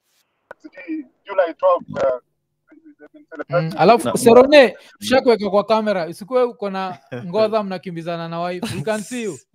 sijui July 12, uh, they've been Mm, celebrating alafu Na- serone ushakuweka kwa kamera usikuwe uko na ngodha mnakimbizana na wife we can see you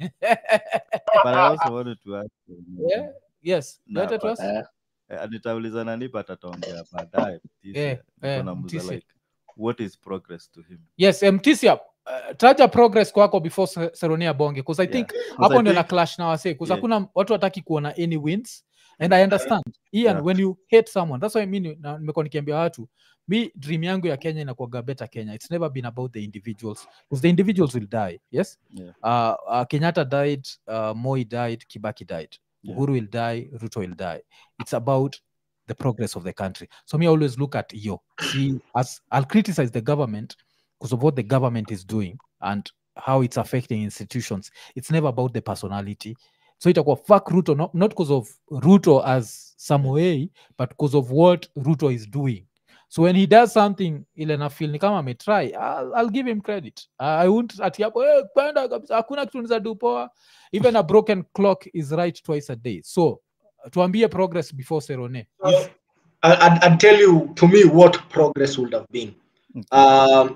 But I also wanted to ask you, yeah? yes Na, Let it but- was- Eh, eh, nitauliza nani but ataongea baadaye Mtisia. Eh, Niko eh, namuuliza Mtisia. like what is progress to him yes mtisia uh, taja progress kwako before Se- seronia bonge bcause i Yeah. think 'Cause hapo I ndio na think- clash na wase bcause Yeah. hakuna watu wataki kuona any wins and i understand ian Yeah. when you hate someone that's why mi ni- na- nimekuwa nikiambia watu mi dream yangu ya kenya inakuaga better kenya it's never been about the individuals because the individuals will die yes Yeah. uh, uh, kenyatta died uh, moi died kibaki died Yeah. uhuru will die ruto will die it's about the progress of the country so me I always look at yo see as i'll criticize the government because of what the government is doing and how it's affecting institutions it's never about the personality so itakuwa fuck ruto not, not because of ruto as some way but because of what ruto is doing so when he does something ile nafil ni kama ametry I'll, I'll give him credit i won't ati hapo hey, kwenda kabisa hakuna kitu niza do poa even a broken clock is right twice a day so tuambie progress before serone I, I'd, I'd tell you to me what progress would have been. Um,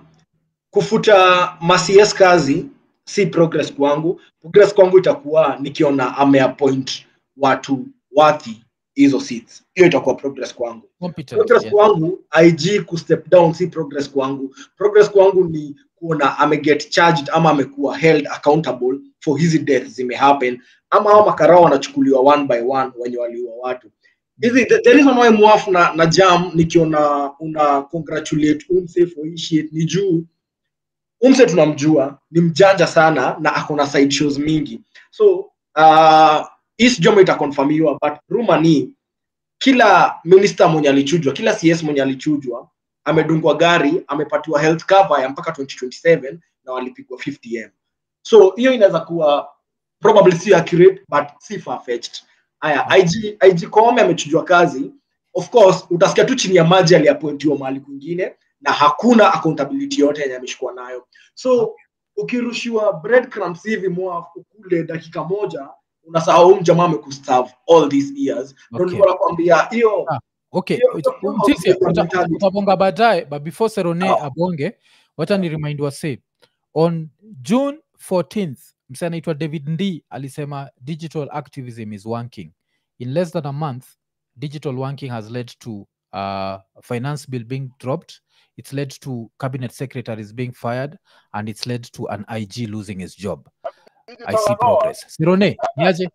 kufuta Masies kazi si progress kwangu. Progress kwangu itakuwa nikiona ameappoint watu wathi hizo seats. Hiyo itakuwa progress kwangu. competent Progress yeah. kwangu IG ku step down si progress kwangu. Progress kwangu ni kuona ameget charged ama amekuwa held accountable for hizi deaths zimehappen ama hao makarao wanachukuliwa one by one wenye waliua watu hizi the, the reason why mwaf na, na jam nikiona una congratulate umse for hii shit ni juu umse tunamjua ni mjanja sana na ako na side shows mingi so uh, hii sijui ama itakonfamiwa but rumor ni kila minister mwenye alichujwa kila cs mwenye alichujwa amedungwa gari amepatiwa health cover ya mpaka 2027 na walipigwa 50m so hiyo inaweza kuwa probably si accurate but si far fetched haya IG, IG Koome amechujwa kazi of course utasikia tu chini ya maji aliapointiwa mahali kwingine na hakuna accountability yote yenye ameshikwa nayo so ukirushiwa breadcrumbs hivi mwa ukule dakika moja unasahau huyu jamaa amekuserve all these years ndio Okay. nilikuwa nakwambia hiyo Ah, okay hiyo- uta- hiyo Mtisia, hiyo uta- mentality. utabonga baadaye but before serone Sawa. abonge wacha ni remind wase on june 14th mse anaitwa david ndi alisema digital activism is wanking in less than a month digital wanking has led to uh, finance bill being dropped it's led to cabinet secretaries being fired and it's led to an ig losing his job i see progress serone niaje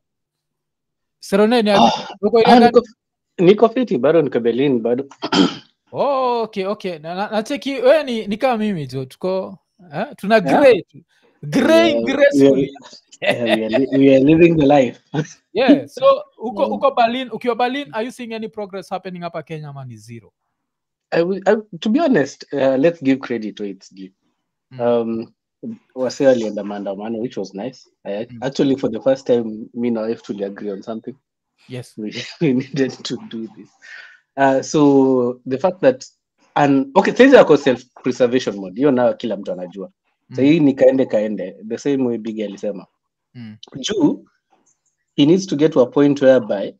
serone niaje uko ile ah, gani? niko, niko fiti bado niko berlin bado Oh, okay, okay. Na, na, nacheki wewe ni, ni kama mimi jo tuko eh? tuna Yeah. grey tu. graying Yeah, gracefully. yeah, we, are li- we are living the life Yeah, so uko Mm. uko Berlin, ukiwa Berlin, are you seeing any progress happening hapa Kenya ama ni zero? I, will- I, to be honest uh, let's give credit to its due Mm. um, wase walienda maandamano which was nice I, Mm. actually for the first time me na wife tuli agree on something Yes. we, we needed to do this. Uh, so the fact that and okay saizi ako self preservation mode hiyo nayo kila mtu anajua Mm. sahii ni kaende kaende the same way big alisema Mm. juu he needs to get to a point whereby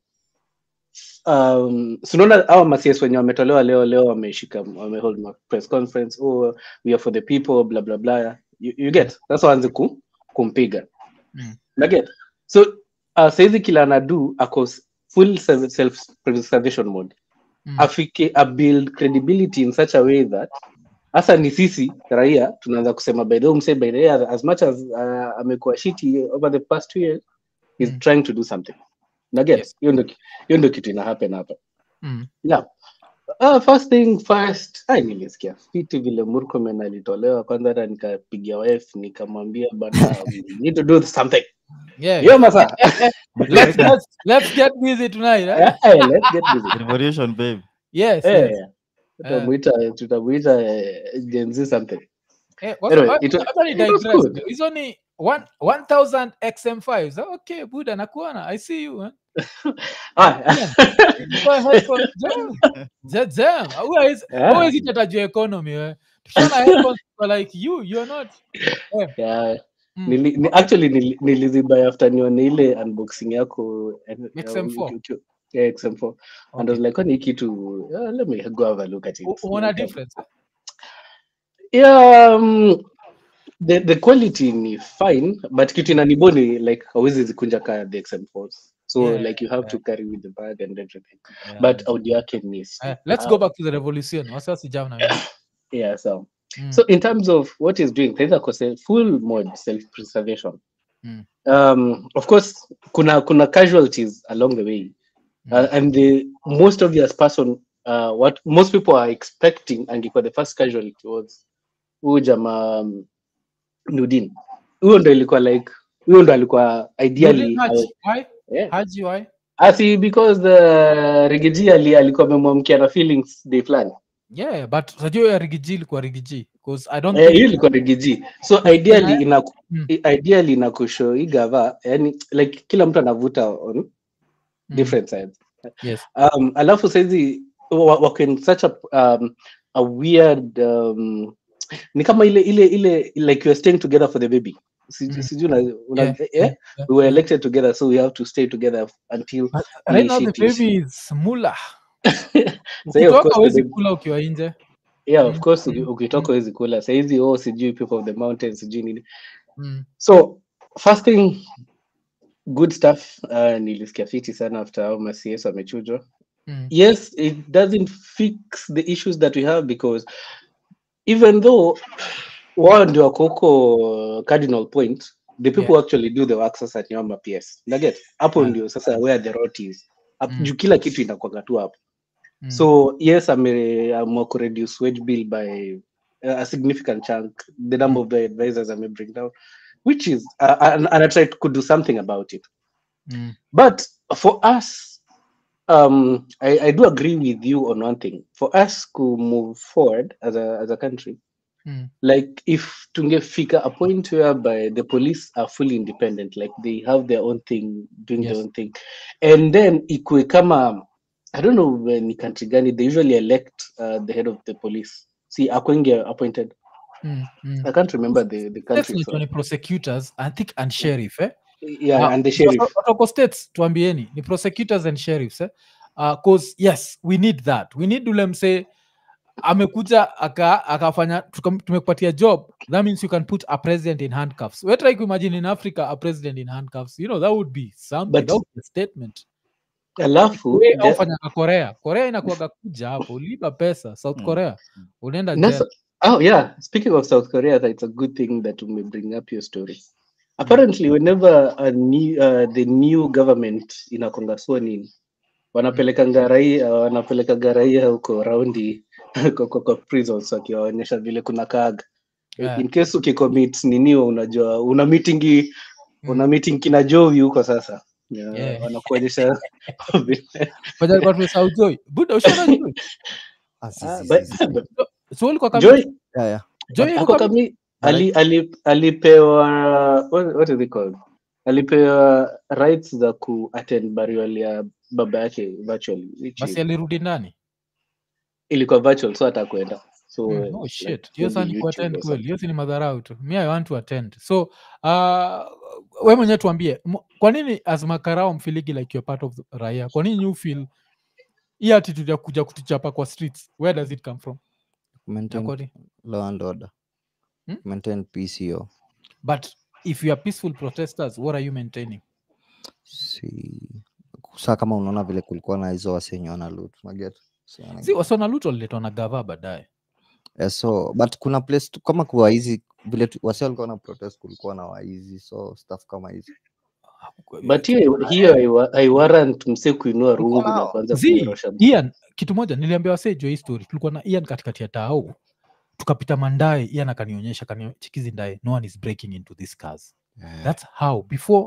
um, sunaona awa macs wenye wametolewa leo leo wameshika wamehold ma press conference oh, we are for the people blah blah blah you, you get sasa waanze ku, kumpiga Mm. naget so uh, saizi kila anadu ako s- full self preservation mode Mm. afike a build credibility in such a way that hasa ni sisi raia tunaanza kusema by the way msee by the way as much as uh, amekuwa shiti over the past two years he's Mm. trying to do something naget Yes. hiyo ndo hiyo ndo kitu ina happen hapa Mm. yeah Uh, first thing first ai nilisikia fiti vile murkomen alitolewa kwanza hata nikapigia wife nikamwambia bana we need to do something Yeah. Yo masaa. let's, let's, let's get busy tonight. Eh? Eh, eh, let's get busy. revolution babe Yes, Eh, yes. tutamuita tutamuita eh, Gen Z something. Eh, what's- Anyway, what- it wa- hata ni it was digress. good. hizo ni one- 1000 xm5 So, okay buda nakuona i see you eh? Ah, Go ahead for- jam. Ja- jam. Huwezi- yeah, huwezi tata juu economy we tukiona headphones kwa like you you're not yeah. Mm. Nili, ni, actually nili, nilizibuy after nione ile unboxing yako eh, eh, XM4. uki- uki- yeah, XM4 and I was Okay. like kwani hii kitu uh, let me go have a look at it U- uona Like, um, difference eh? yeah um, the, the quality ni fine but kitu inaniboni like hawezi zikunja ka the XM4s so Yeah, like you have yeah. to carry with the bag and everything Yeah. but audio yake ni Eh, let's go back to the revolution wasiwasi jam na wewe. yeah so Mm. So in terms of what he's doing, there's a full mode self-preservation. Mm. Um, of course, kuna kuna casualties along the way, Mm. uh, and the most obvious person, uh, what most people are expecting, and for the first casualty was huyu jamaa um, Nudin. Huyo ndo ilikuwa like huyo ndo alikuwa ideally Nurdin Haji, why? yeah. Haji, why? asi because the Rigiji ali alikuwa amemwamkia na feelings day fulani. yeah but unajua ya rigiji ilikuwa rigiji because i don't Eh, think hiyo ilikuwa rigiji so ideally ina Mm. i- ideally ina kushow hii gava yani like kila mtu anavuta on Mm. different sides yes um, alafu saizi wa- wako in such a, um, a weird um, ni kama ile ile ile like you are staying together for the baby Si- Mm. sijui una, una, Yeah, eh, yeah, we were elected together so we have to stay together until But right now the shit is- baby is mula Sahi, of ukitoka course, huwezi the baby- kula ukiwa nje yeah of Mm, course mm, uki- ukitoka huwezi kula saizi oh sijui people of the mountains sijui nini Mm, So first thing, good stuff. Uh, nilisikia fiti sana after hao macs wamechujwa. mm, Yes, it doesn't fix the issues that we have because even though wao ndio wako huko cardinal point, the people who actually do the work sasa ni wama PS. Naget hapo Yeah. ndio sasa where the rot is. Hapo Mm. juu kila kitu inakwanga tu hapo. mm. So yes, ameamua kureduce wage bill by uh, a significant chunk, the number of the advisors I may bring down, which is uh, and, and I tried to do something about it. Mm, But for us, um, I, I do agree with you on one thing. For us to move forward as a as a country, mm, like if tungefika a point whereby the police are fully independent, like they have their own thing, doing Yes. their own thing, and then ikue kama I don't know when ni country gani they usually elect uh, the head of the police. See, Akwenge appointed. mm, mm. I can't remember the the country. States so- ni prosecutors i think and sheriff eh? Yeah, Ah, and the sheriff. watu- watu wako states tuambieni ni prosecutors and sheriffs eh? uh, cause yes we need that we need ule msee amekuja aka- akafanya tuka- tumekupatia job that means you can put a president in handcuffs we try kuimagine in africa a president in handcuffs you know that would be something But- that would be a statement Alafu We the- au fanyanga korea korea inakuaga kuja hapo ulipa pesa south Mm. korea unaenda Nasa- jail. oh yeah, speaking of South Korea, that's a good thing that we may bring up your story. Apparently, whenever a new uh, the new government inakonga sworn in, wanapelekanga raia wanapelekaga raia huko raundi kwa, kwa, kwa prisons wakiwaonyesha vile kuna kaaga Yeah. in case ukicommit ninio unajua una meeting una meeting kina Jovi huko sasa yeah, Yeah. wanakuonyesha vile- Fanya alikuwa tumesahau Joy. buda ushaona Joy? Ah, si, Ah, si, but- si, si. so ulikuwa kama Joy Yeah, yeah. Joy ako ilikuwa kama- kami ali, ali, alipewa what, what is it called alipewa rights za ku attend burial ya baba yake virtually which basi is, alirudi ndani ilikuwa virtual so hatakwenda so Mm, uh, oh like, shit hiyo saa maybe ni YouTube kuattend or kweli something. hiyo si ni madharau tu mi i want to attend so uh, we mwenyewe tuambie m- kwa nini as makarao mfiligi like you're part of the raia kwa nini you feel hii attitude ya kuja kutuchapa kwa streets where does it come from Maintain Nyakori? law and order. Hmm? Maintain peace hiyo. but if you are peaceful protesters what are you maintaining Si saa kama unaona vile kulikuwa na hizo wasenye wana loot, unaget? So, wana- si wasona lut waliletwa na gava baadaye Eh, so but kuna place tu, kama kuwa hizi vile tu- wase walikuwa na protest kulikuwa na waizi so stuff kama hizi but hiyo hiyo haiwa- haiwarrant mse kuinua rungu na nao. kuanza Zii, kunyorosha mtu. Ian, kitu moja niliambia wasee juu ya hii story tulikuwa na Ian katikati ya tao tukapita mandae Ian akanionyesha kani chikizi ndae no one is breaking into these cars Eh, that's how before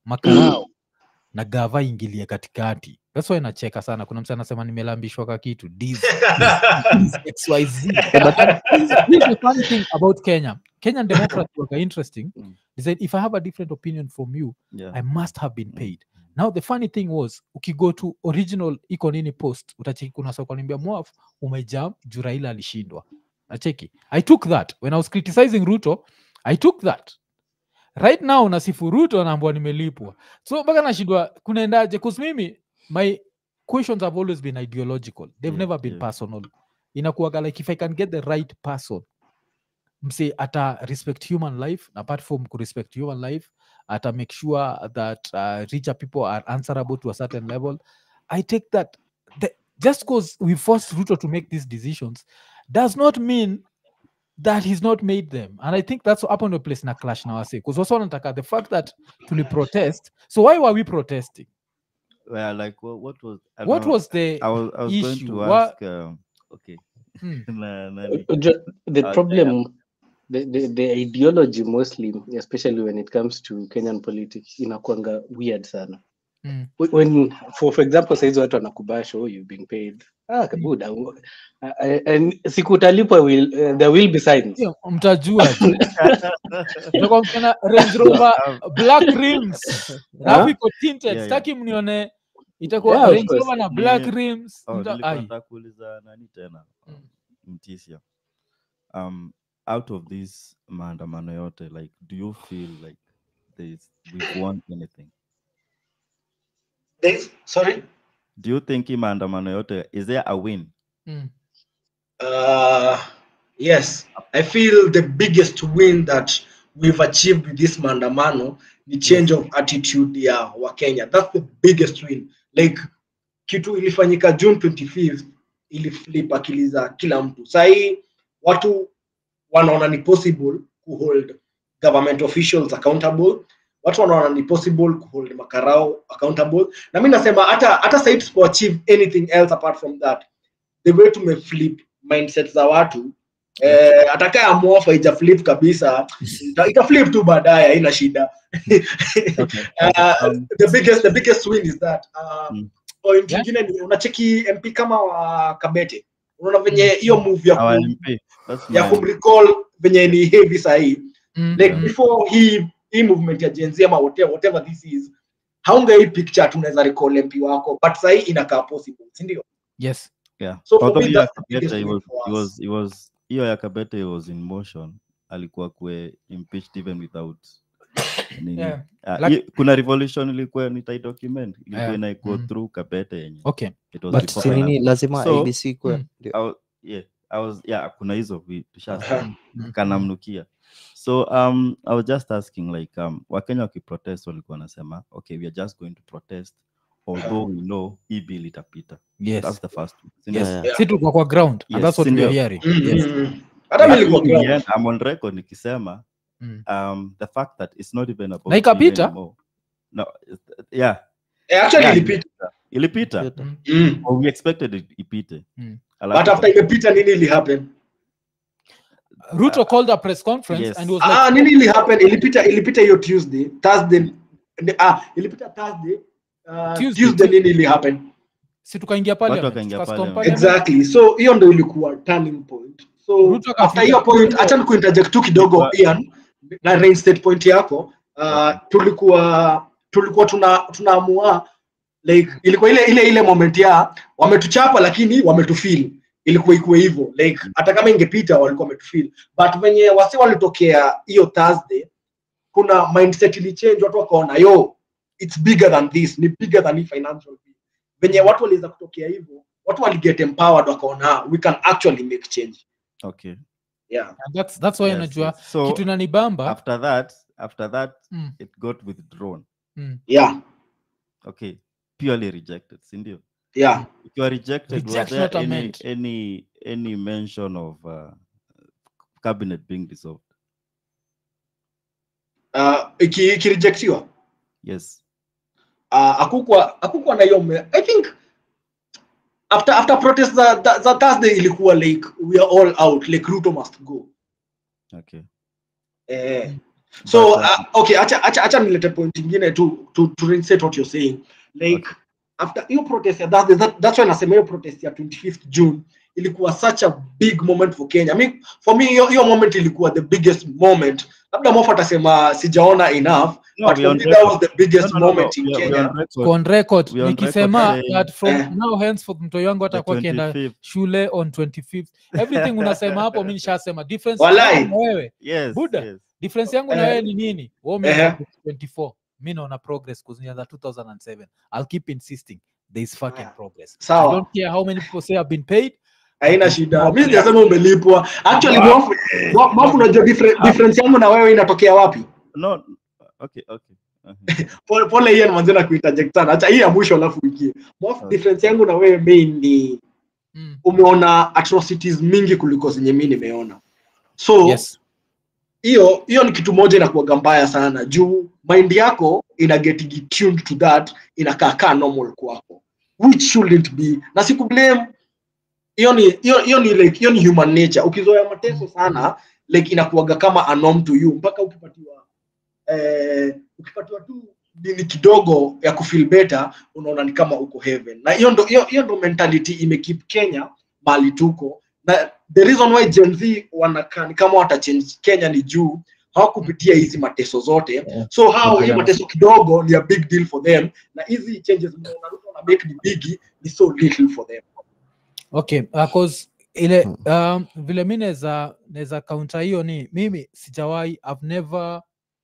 makarao na gava ingilie katikati that's why nacheka sana kuna msa anasema nimelambishwa ka kitu Diz, Diz, xyz But here's the funny thing about kenya kenyan democrats were interesting Mm. they said if i have a different opinion from you yeah. i must have been paid now the funny thing was ukigo to original iko nini post utacheki kuna sokwanimbia mwaf umejam juu raila alishindwa nacheki i took that when i was criticizing ruto i took that right now nasifu ruto naambua nimelipwa so mpaka nashindwa kunaendaje bcause mimi my questions have always been ideological they've Yeah, never been yeah. personal inakuaga like if i can get the right person mse ata respect human life na apart from kurespect human life ata make sure that uh, richer people are answerable to a certain level i take that the, just because we forced ruto to make these decisions does not mean that he's not made them and i think that's up on the place na clash na wase because also nataka the fact that tuli protest so why were we protesting well, like what, what was I don't what know, was the I was, I was going issue? to What- ask um, okay Hmm. na, nani? Ju- the Uh, problem the, the, the ideology mostly especially when it comes to kenyan politics inakwanga weird sana Mm. Wh- when for, for example saizi watu wanakubasha oh, you've been paid ah, kabuda uh, and siku utalipwa will, uh, there will be signs Hiyo, mtajua tu. Utakuwa mkiona Range Rover black rims alafu iko tinted Yeah, sitaki mnione itakuwa Yeah, of Range course. Rover na black Ni- rims Oh, mta- nilikuwa ai. nataka kuuliza nani tena Mm. mtisia um out of this maandamano yote like do you feel like there's we've won anything There's- sorry do you think hii maandamano yote is there a win Mm. Uh, yes, I feel the biggest win that we've achieved with this maandamano ni change of attitude ya Wakenya. That's the biggest win. Like kitu ilifanyika June 25th iliflip akili za kila mtu. Sahii watu wanaona ni possible kuhold government officials accountable. Watu wanaona ni possible kuhold makarao accountable. Na mi nasema hata hata sahii tusipo achieve anything else apart from that the way tumeflip mindset za watu eh, atakaa amofa ija flip kabisa ita, ita flip tu baadaye haina shida okay. uh, um, the biggest the biggest win is that uh, Mm. point Yeah. ingine ni unacheki mp kama wa kabete unaona venye hiyo move ya, our kum, MP, that's ya my- kumrecall venye ni heavy sahii Mm. like Mm. before hii hii movement ya Gen Z ama whatever, whatever this is haunga hii picture tunaweza recall mp wako but sahii inakaa possible si ndio yes yeah So for although me, hiyo ya that's the biggest Kabete, it win was, for it us. was, it was hiyo ya kabete was in motion alikuwa kwe impeached even without nini. Yeah. Ah, Like- hi- kuna revolution ilikuwa nitaidocument ilikuwa Yeah. inaikuwa Mm. through kabete yenye okay it was but before si nini finance. lazima So, abc kwe mm. ndio. I was, yeah, I was, yeah, kuna hizo vi- tushasema Aha. Mm. kanamnukia so um, i was just asking like um, wakenya wakiprotest walikuwa wanasema okay we are just going to protest although we know hii bill itapita yes that's the first one. Si yes ndio? Yeah. si tuko kwa ground and Yes, that's what si we are ndio? hearing Mm, yes mm, mm. hata mi Lakini nilikuwa in the ground. end, I'm on record nikisema Mm. um, the fact that it's not even about Na ikapita? bill anymore. no it- yeah Eh, actually Yeah. ilipita ilipita Yote. Mm. mm. or we expected it ipite Mm. Alafu- but after imepita nini ili happen ruto called a press conference Yes. and he was like ah nini ili happen ilipita ilipita hiyo tuesday thursday ni- ah ilipita thursday uh, Tuesday. tuesday, nini ili happen si tukaingia parliament, wakaingia tukastorm parliament. parliament. exactly so hiyo ndo ilikuwa turning point so Ruto akafika- after hiyo point acha nikuinterject tu kidogo Ilikuwa- Ian na reinstate point yako uh, tulikuwa tulikuwa tuna tunaamua like ilikuwa ile ile ile moment ya wametuchapa lakini wametufeel ilikuwa ikuwe hivyo like hata kama ingepita walikuwa wametufeel but venye wasi walitokea hiyo thursday kuna mindset ilichange watu wakaona yo it's bigger than this ni bigger than hii financial bill venye watu waliweza kutokea hivyo watu waliget empowered wakaona "Ah, we can actually make change okay yeah And that's, that's why yes, unajua yes. so kitu nanibamba after that after that Mm. it got withdrawn mm. yeah okay purely rejected sindio yeah if you are rejected was Reject, there not any, amend. any any mention of uh, cabinet being dissolved uh, iki- ikirejectiwa yes uh, akukwa akukwa na hiyo me- i think after after protest za, za, za thursday ilikuwa like we are all out like ruto must go okay eh, so But, uh, uh, okay acha acha acha nilete point ingine to to to reinstate what you're saying like after hiyo protest ya that, that, that's why nasema hiyo protest ya 25th June ilikuwa such a big moment for Kenya. I mean, for me hiyo hiyo moment ilikuwa the biggest moment. Labda Mofa atasema sijaona enough, no, but we for on me that was record. the biggest No, no, no, moment in we are- we are Kenya. on record. on record We are on nikisema record saying- that from Eh. now henceforth mtoi wangu The atakuwa akienda 25th. shule on 25th everything unasema hapo mi nishasema difference Walai. yangu na wewe Yes, Buddha. yes. difference yangu na Eh. wewe ni nini wewe Eh. umeanza 24 mi naona progress kuzinyaza 2007 i'll keep insisting there is fucking Haya. progress i Sawa. don't care how many people say i've been paid Haina shida. Mimi sijasema umelipwa. Actually Mofa, Mo- Mofa unajua difference, difference yangu na wewe inatokea wapi? No, okay, okay. Uh-huh. Pole pole Ian manze na kuinterject sana. Acha hii ya mwisho alafu ingie. Mofa, Okay. difference yangu na wewe main ni mm. umeona atrocities mingi kuliko zenye mimi nimeona. So yes hiyo hiyo ni kitu moja inakuwaga mbaya sana juu mind yako ina get tuned to that inakaa kaa normal kwako which shouldn't be na siku blame hiyo ni hiyo hiyo ni like hiyo ni human nature ukizoea mateso sana like inakuwaga kama a norm to you mpaka ukipatiwa eh, ukipatiwa tu dini kidogo ya kufeel better unaona ni kama uko heaven na hiyo ndo hiyo hiyo ndo mentality imekeep Kenya mali tuko na the reason why Gen Z wanakaa ni kama watachange Kenya ni juu hawakupitia hizi mateso zote so hao hii mateso kidogo ni a big deal for them na hizi changes mnaona Ruto na make ni bigi ni so little for them okay uh, cause ile um, vile mi naweza naweza kaunta hiyo ni mimi sijawahi i've never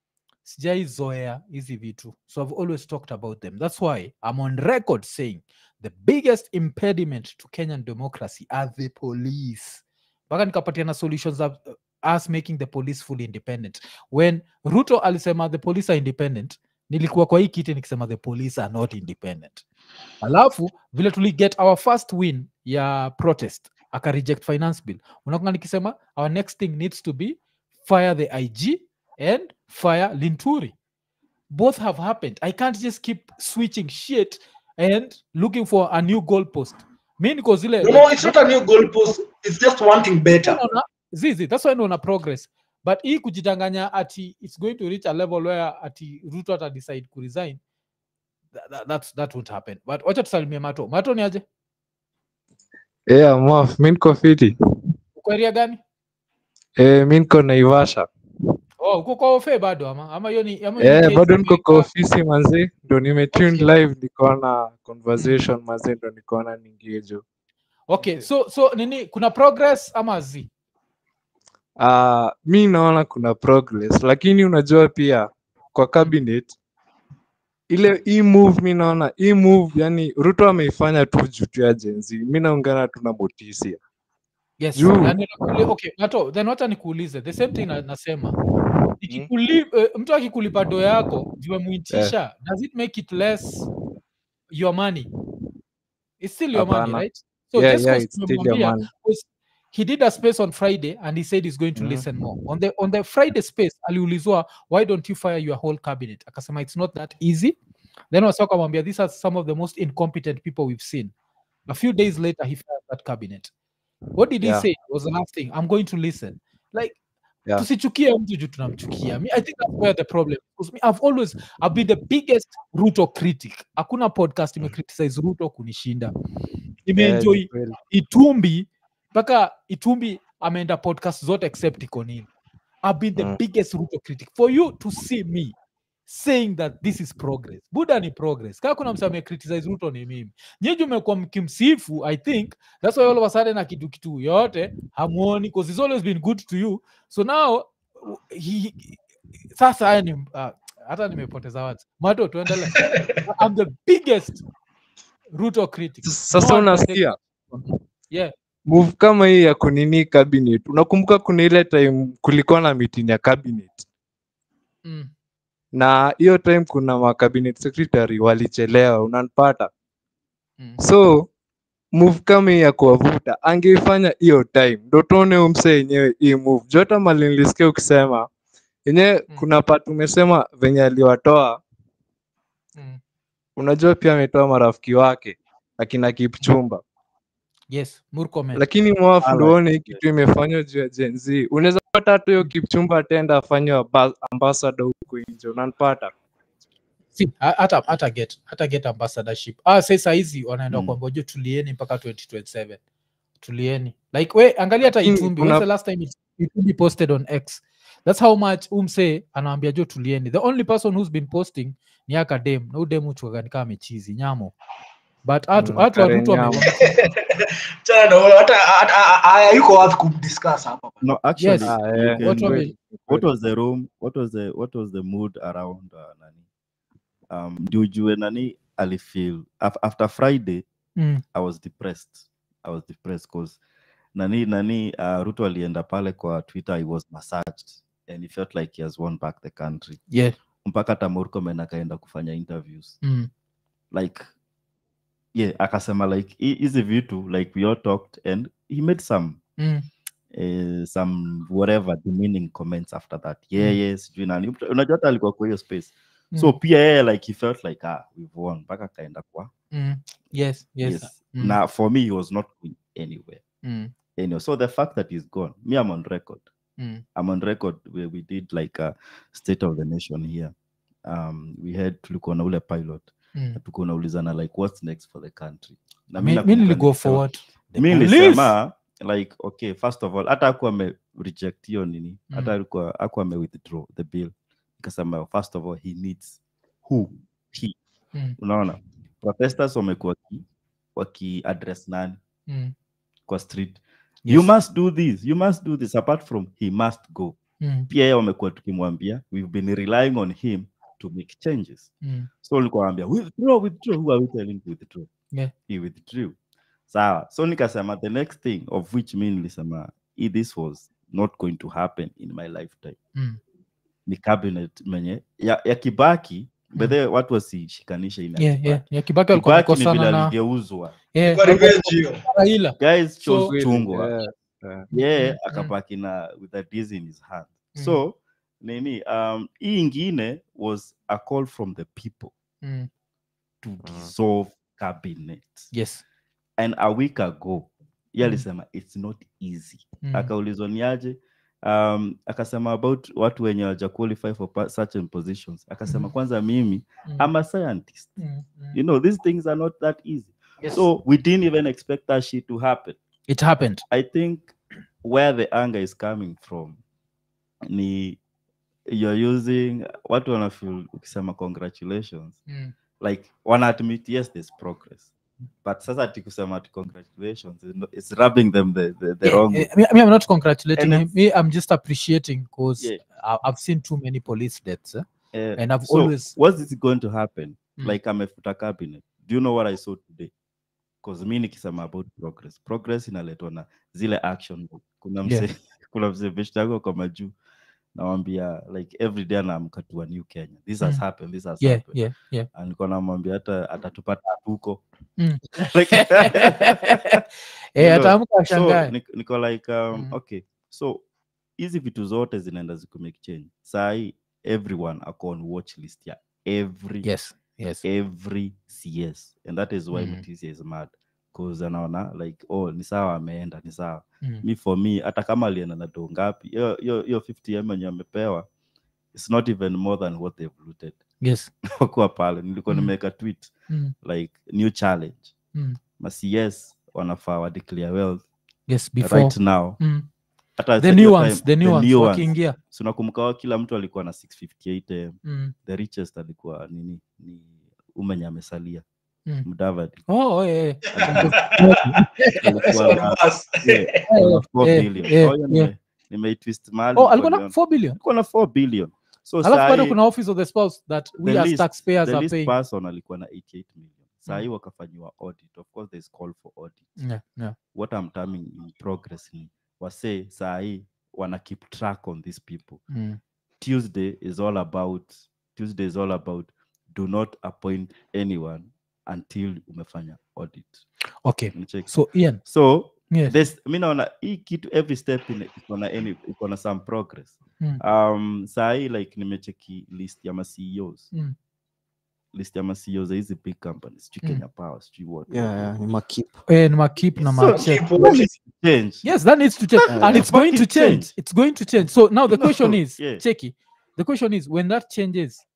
sijaizoea hizi vitu so i've always talked about them that's why i'm on record saying the biggest impediment to kenyan democracy are the police mpaka nikapatiana solutions of uh, us making the police fully independent when ruto alisema the police are independent nilikuwa kwa hii kiti nikisema the police are not independent alafu vile tuli get our first win ya protest aka reject finance bill unakunga nikisema our next thing needs to be fire the ig and fire linturi both have happened i can't just keep switching shit and looking for a new goalpost mi niko zile no, no it's not a new goalpost it's just wanting better naona zizi that's why naona progress but hii kujidanganya ati it's going to reach a level where ati ruto ata decide kuresign that, that, that's, that won't happen but wacha tusalimie mato mato ni aje Yeah, Mof, mi niko fiti. uko area gani Eh, mi niko Naivasha. oh uko kwa ofe bado ama ama hiyo ni ama hiyo ni Eh, case bado niko kwa imeweka- ofisi manzi, ndo nimetune live nikaona conversation manzi, ndo nikaona ningejo. okay so so nini kuna progress ama zi Uh, mi naona kuna progress, lakini unajua pia kwa cabinet ile hii move mi naona hii move yani Ruto ameifanya tu juu tu ya Gen Z. Mi naungana tu na Motisia. yes Juu. yani nakuli- okay mato then wacha nikuulize the same thing na, nasema Nikikuli, eh, mtu akikulipa do yako vimemuitisha does it make it less your money it's still your money Hapana. right so yeah, just yeah, 'cause it's still your tumemwambia- money. because he did a space on friday and he said he's going to Mhm. listen more on the on the friday space aliulizwa why don't you fire your whole cabinet akasema it's not that easy then wasa wakamwambia these are some of the most incompetent people we've seen a few days later he fired that cabinet what did he Yeah. say was the last thing i'm going to listen like Yeah. tusichukie mtu juu tunamchukia Me, i think that's where the problem because me, i've always i've been the biggest ruto critic hakuna podcast imecriticize ruto kunishinda nimeenjoy Yeah, ni kweli. itumbi mpaka itumbi ameenda podcast zote except ikonini i've been the Mm. biggest ruto critic for you to see me saying that this is progress buda ni progress kaa kuna msa amecriticize ruto ni mimi nyinyi umekuwa mkimsifu i think that's why all of a sudden na kitu kitu yote hamuoni because he's always been good to you so now w- he, he- sasa haya ni uh, hata nimepoteza watu mato tuendele i'm the biggest ruto critic Sasa No one can take unasikia yeah move kama hii ya kunini cabinet, unakumbuka kuna ile time kulikuwa na meeting ya cabinet mm. na hiyo time kuna ma cabinet secretary walichelewa, unanipata? Mm. So move kama hii ya kuwavuta angeifanya hiyo time, ndo tuone huyu msee yenyewe hii move. Juu hata mali nilisikia ukisema yenyewe, Mm. kuna part umesema venye aliwatoa, Mm. unajua pia ametoa marafiki wake akina Kipchumba, yes murkomen lakini mwafu Alright. ndo uone hii kitu imefanywa juu ya Gen Z. Unaweza pata hata hiyo kipchumba atenda afanywe amba- ambassador huku nje unanipata Si, ha- hata hata get hata get ambassadorship ah sasa hizi wanaenda Mm. kwamba jo tulieni mpaka 2027 tulieni like we angalia hata In- itumbi kuna- when's the last time it- itumbi posted on x that's how much umse anawambia jo tulieni the only person who's been posting ni akadem na udem uchwagani kama amechizi nyamo but hatu Mm, hatu Karen watu wame- Nyamo. Chana na wewe, hata hata- hayuko worth kumdiscuss hapa bana. No, actually, Yes. Ah, you eh, can- watu wame- kweli, what kweli. was the room what was the what was the mood around uh, nani um ndio ujue nani alifeel af, after friday Mm, i was depressed i was depressed because nani nani uh, ruto alienda pale kwa twitter he was massaged and he felt like he has won back the country yeah mpaka hata murkomen akaenda kufanya interviews mm, like yeah akasema like hi- hizi vitu like we all talked and he made some mm, eh, some whatever demeaning comments after that yeah Mm. yeah sijui nani Mtu- unajua hata alikuwa kwa hiyo space so mm, pia yeye like he felt like ah we've won mpaka akaenda kwa mm. yes yes yes mm, na for me he was not going anywhere mm, anyway so the fact that he's gone me i'm on record mm, i'm on record where we did like a state of the nation here um we had tulikuwa na ule pilot mm. na tulikuwa unaulizana like what's next for the country na mi mi nakumbuka niligo nilisema- forward The mi police! nilisema like okay first of all hata akuwa ame reject hiyo nini hata Mm. alikuwa akuwa ame withdraw the bill nikasema first of all he needs who he Mm, unaona protesters wamekuwa waki, waki address nani mm, kwa street you yes, must do this you must do this apart from he must go mm, pia yeye wamekuwa tukimwambia we've been relying on him to make changes mm, so nilikuwa naambia withdraw withdraw who are we telling to withdraw Yeah. he withdrew sawa so nikasema the next thing of which mi nilisema "Eh, this was not going to happen in my lifetime mm, ni cabinet menye ya, ya kibaki bedhe watu wasishikanishe ina yeah, Kibaki. yeah, yeah, kibaki alikuwa Kibaki ni vile amekosana na aligeuzwa yeah, Kwa revenge hiyo. Raila guys So- chose chungwa Yeah, yeah. yeye Mm, mm. akabaki na with a disease in his hand Mm. so nini um hii ingine was a call from the people mm, to dissolve cabinet yes and a week ago ye Mm. alisema it's not easy mm, akaulizwa niaje um, akasema about watu wenye waja qualify for pa- certain positions akasema Mhm. kwanza mimi mm, i'm a scientist mm, mm. you know these things are not that easy Yes. so we didn't even expect that shit to happen it happened i think where the anger is coming from ni you're using watu wanafeel ukisema congratulations mm. like wana admit yes there's progress but sasa ati kusema ati congratulations is no- it's rubbing them the, the, the Yeah, wrong way. eh, me, me, I'm not congratulating And him. Me, I'm just appreciating because Yeah. I've seen too many police deaths. Eh? Eh, And I've so always what's this going to happen Mm. like amefuta cabinet do you know what i saw today because mi nikisema about progress progress inaletwa na zile action kuna mse Yeah. kuna mse beshte yako kwa majuu nawambia like every day anaamka to a new kenya this has Mm. happened this has yeah, happened yeah, yeah. And nilikuwa namwambia hata atatupata huko Mm. Like- Eh, You know, ataamka so ashangae. nik- niko like um, Mm. okay so hizi vitu zote zinaenda zikumake change sahii everyone ako on watch list ya every Yes, yes. every cs and that is why Mm. Mutisia is mad cause anaona like oh ni sawa ameenda ni sawa Mm. mi for me hata kama alienda na doo ngapi hiyo hiyo hiyo 50 m yenye amepewa it's not even more than what they've looted Yes. wakuwa pale nilikuwa Mm. nimeweka tweet Mm. like new challenge Mm. ma cs wanafaa wa declare wealth Yes, before. right now Mm. hata The at new your ones, time, the new ones wakiingia. Si unakumbuka wa kila mtu alikuwa na 658 m Mm. the richest alikuwa nini ni umenye amesalia Mm. mdavadi Oh, oh, yeah, yeah. alikuwa na Bas. yeah, alikuwa na 4 eh, billion eh, Oh, hiyo yeah. nime- nimeitwist mahali Oh, alikuwa na niliona. 4 billion. alikuwa na 4 billion so Alafu bado sahi- kuna office of the spouse that we the as least- taxpayers the are least paying. person alikuwa na 88 million sahii Mm. wakafanyiwa audit of course there's call for audit Yeah, yeah. what I'm terming in progress ni wase sahii wana keep track on these people Mm. tuesday is all about tuesday is all about do not appoint anyone until umefanya audit Okay. Unacheki? So Ian, so yes. this mi naona hii kitu every step in iko na any iko na some progress Mm. um sahii like nimecheki list ya ma CEOs Mm. list ya ma CEOs za hizi big companies sijui Mm. Kenya Power sijui what yeah, yeah, ni makip Eh, ni makip na So, macheck. Keep watching. change yes that needs to change Uh, and it's going to fucking change change. it's going to change so now the question No, is yeah. checky the question is when that changes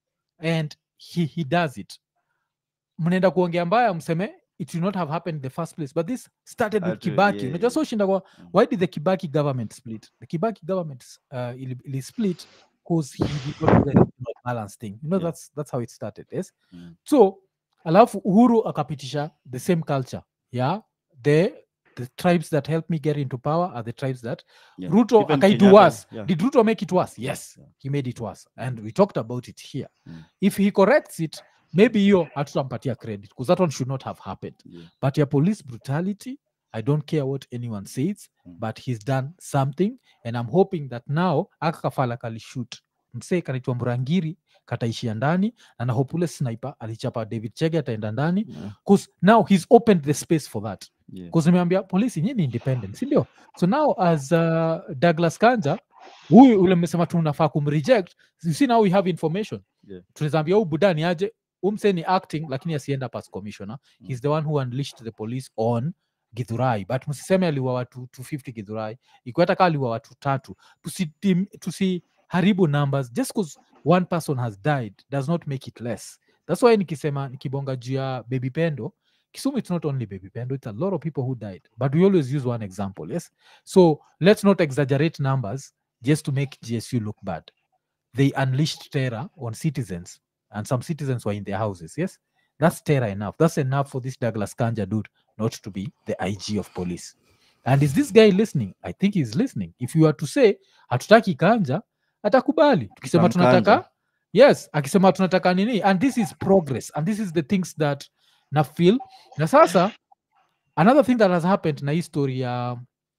and he, he does it mnaenda kuongea mbaya mseme it will not have happened in the first place but this started with Atu- kibaki yeah, unajua yeah. so shinda kwa Mm. why did the kibaki government split the kibaki government uh, ili, ili split because he did not do the regional balance thing you know Yeah. that's that's how it started yes Mm. so alafu uhuru akapitisha the same culture yeah the the tribes that helped me get into power are the tribes that Yeah. ruto Even akaidu Kenyatta, worse yeah. did ruto make it worse yes Yeah. he made it worse and we talked about it here Mm. if he corrects it maybe hiyo hatutampatia credit because that one should not have happened Yeah. but your police brutality i don't care what anyone says Mm. but he's done something and i'm hoping that now aka kafala kalishut msee kanaitwa murangiri kataishia ndani na nahope ule sniper alichapa david chege ataenda ndani Yeah. because now he's opened the space for that Yeah. because nimeambia polisi nyinyi ni independent si ndio so now as uh, douglas kanja huyu ule mmesema tunafaa kumreject you see now we have information Yeah. tunazaambia huu budani aje umse ni acting lakini asienda pas commissioner Mm. he's the one who unleashed the police on githurai but msiseme aliwa watu 250 githurai ikiwa hata kaa aliwa watu tatu tusiharibu tusi tusiharibu numbers just because one person has died does not make it less that's why nikisema nikibonga juu ya baby pendo kisumu it's not only baby pendo it's a lot of people who died but we always use one example yes so let's not exaggerate numbers just to make gsu look bad they unleashed terror on citizens and some citizens were in their houses yes that's terror enough that's enough for this douglas kanja dude not to be the ig of police and is this guy listening i think he's listening if you are to say hatutaki kanja atakubali tukisema Tutamkanja. tunataka yes akisema tunataka nini and this is progress and this is the things that na feel na sasa another thing that has happened na hii story ya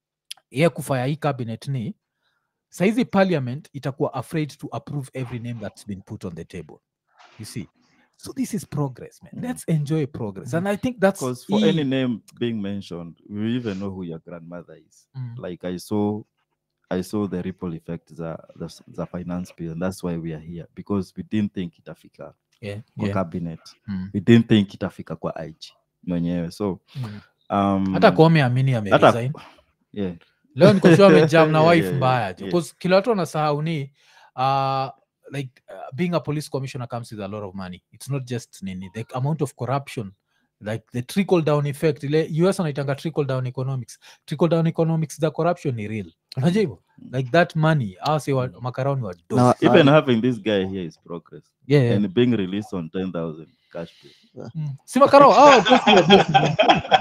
ye kufaya hii cabinet ni saizi parliament itakuwa afraid to approve every name that's been put on the table you see so this is progress man Mm. let's enjoy progress and i think that's Because for hii- any name being mentioned, we even know who your grandmother is. Mm. Like I saw, I saw the ripple effect the the, s- the finance bill, and that's why we are here because we didn't think itafika yeah, kwa yeah. cabinet. Mm. We didn't think itafika kwa IG mwenyewe. So Mm. um, hata kome amini hata ameresign yeah, leo nikoshua amejam na Yeah, wife yeah, mbaya yeah. because kila watu wanasahau ni uh, like uh, being a police commissioner comes with a lot of money it's not just nini the amount of corruption like the trickle down effect ile us wanaitanga trickle down economics trickle down economics the corruption ni real unajua hivyo like that money awase wa makaroni wa dope. Na- even having this guy here is progress, yeah, yeah. and being released on ten thousand cash pay. Mm. si makarao oh, bosi wa bosi.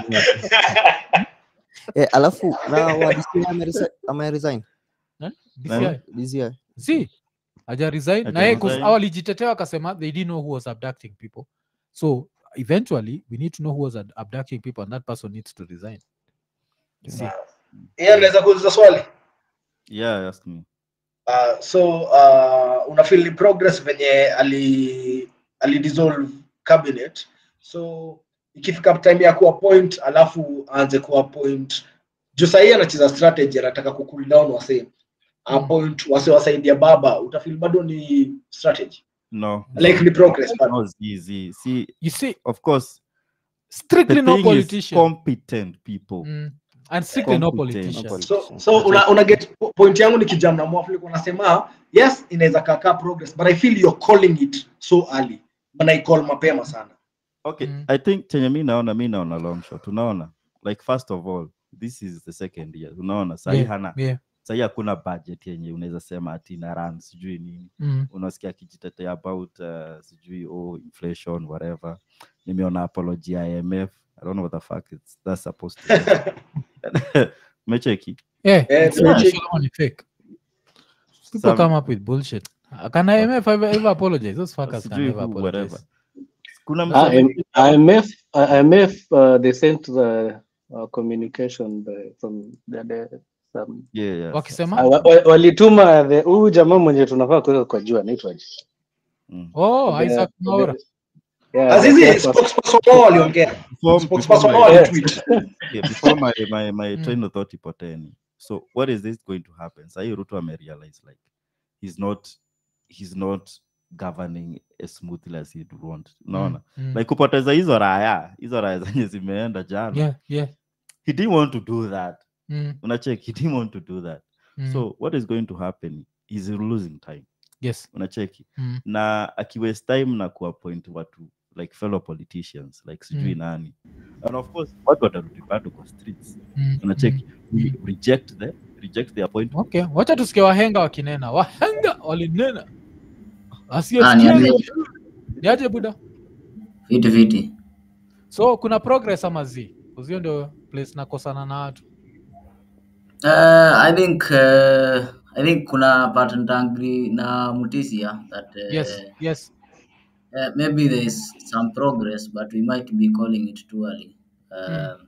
Eh, alafu na wa DCI ameresi- ameresign Eh? Nani? DCI. DCI. si aja resign na Haja yeye 'cause resign. hao walijitetea wakasema they didn't know who was abducting people so eventually we need to know who was ad- abducting people and that person needs to resign You see? Yeye anaweza kuuliza swali Yeah, ask me. uh, so uh, unafeel ni progress venye ali ali dissolve cabinet so ikifika time ya kuappoint alafu aanze kuappoint juu sahii anacheza strategy anataka kucool down wase appoint wase wasaidia baba utafeel bado ni strategy No, like ni progress bado no, see, see, see, you see of course, strictly the no thing is politician competent people. mm. and strictly no Competent. politician so so una, una get po- point yangu ni kijam na mwafu nilikuwa nasema yes inaweza kakaa progress but i feel you're calling it so early mnaicall mapema sana Okay, Mm. I think chenye mi naona mi naona long shot. Unaona, like first of all, this is the second year. Unaona, sahi Yeah, hana yeah. sahi hakuna budget yenye unaweza sema ati na run sijui nini. Mm. Unasikia akijitetea about uh, sijui oh inflation whatever. Nimeona apology ya IMF. I don't know what the fuck it's that's supposed to be. Mecheki. Yeah, Eh, it's not tumecheki. sure ni fake people Some- come up with bullshit Uh, can IMF ever, ever apologize those fuckers can Sijui never who, apologize whatever. Kuna Ah, msee M- IMF, uh, IMF, uh, they sent the uh, communication by, from the, the some yeah, yeah. wakisema Ah, wa- wa- walituma the- huyu jamaa mwenye tunafaa kuweka kwa jua anaitwaje? Mm. oh The- Isaac the- Mwaura yeah, azizi the- spokesperson wao waliongea Before, spokesperson before wao my, Yes. walitweet yeah, before my, my, my Mm. train of thought ipoteni so what is this going to happen sahi ruto amerealize like he's not he's not governing as smoothly as he'd want unaona Mm, mm. like kupoteza hizo raya hizo raya zenye zimeenda jana yeah, yeah. he didn't want to do that Mm, unacheki he didn't want to do that mm, so what is going to happen is losing time yes unacheki mm, na akiwaste time na kuappoint watu like fellow politicians like sijui Mm. nani and of course watu watarudi bado kwa streets mm, unacheki mm. we reject the reject the appointment okay wacha tusikie wahenga wakinena wahenga walinena Ah, asiyesikia niambie. niaje buda Fiti fiti. so kuna progress ama zi uzio ndio place nakosana na watu Uh, I think uh, I think kuna part ntangri na Mutisia that uh, yes yes uh, maybe there is some progress but we might be calling it too early. Um,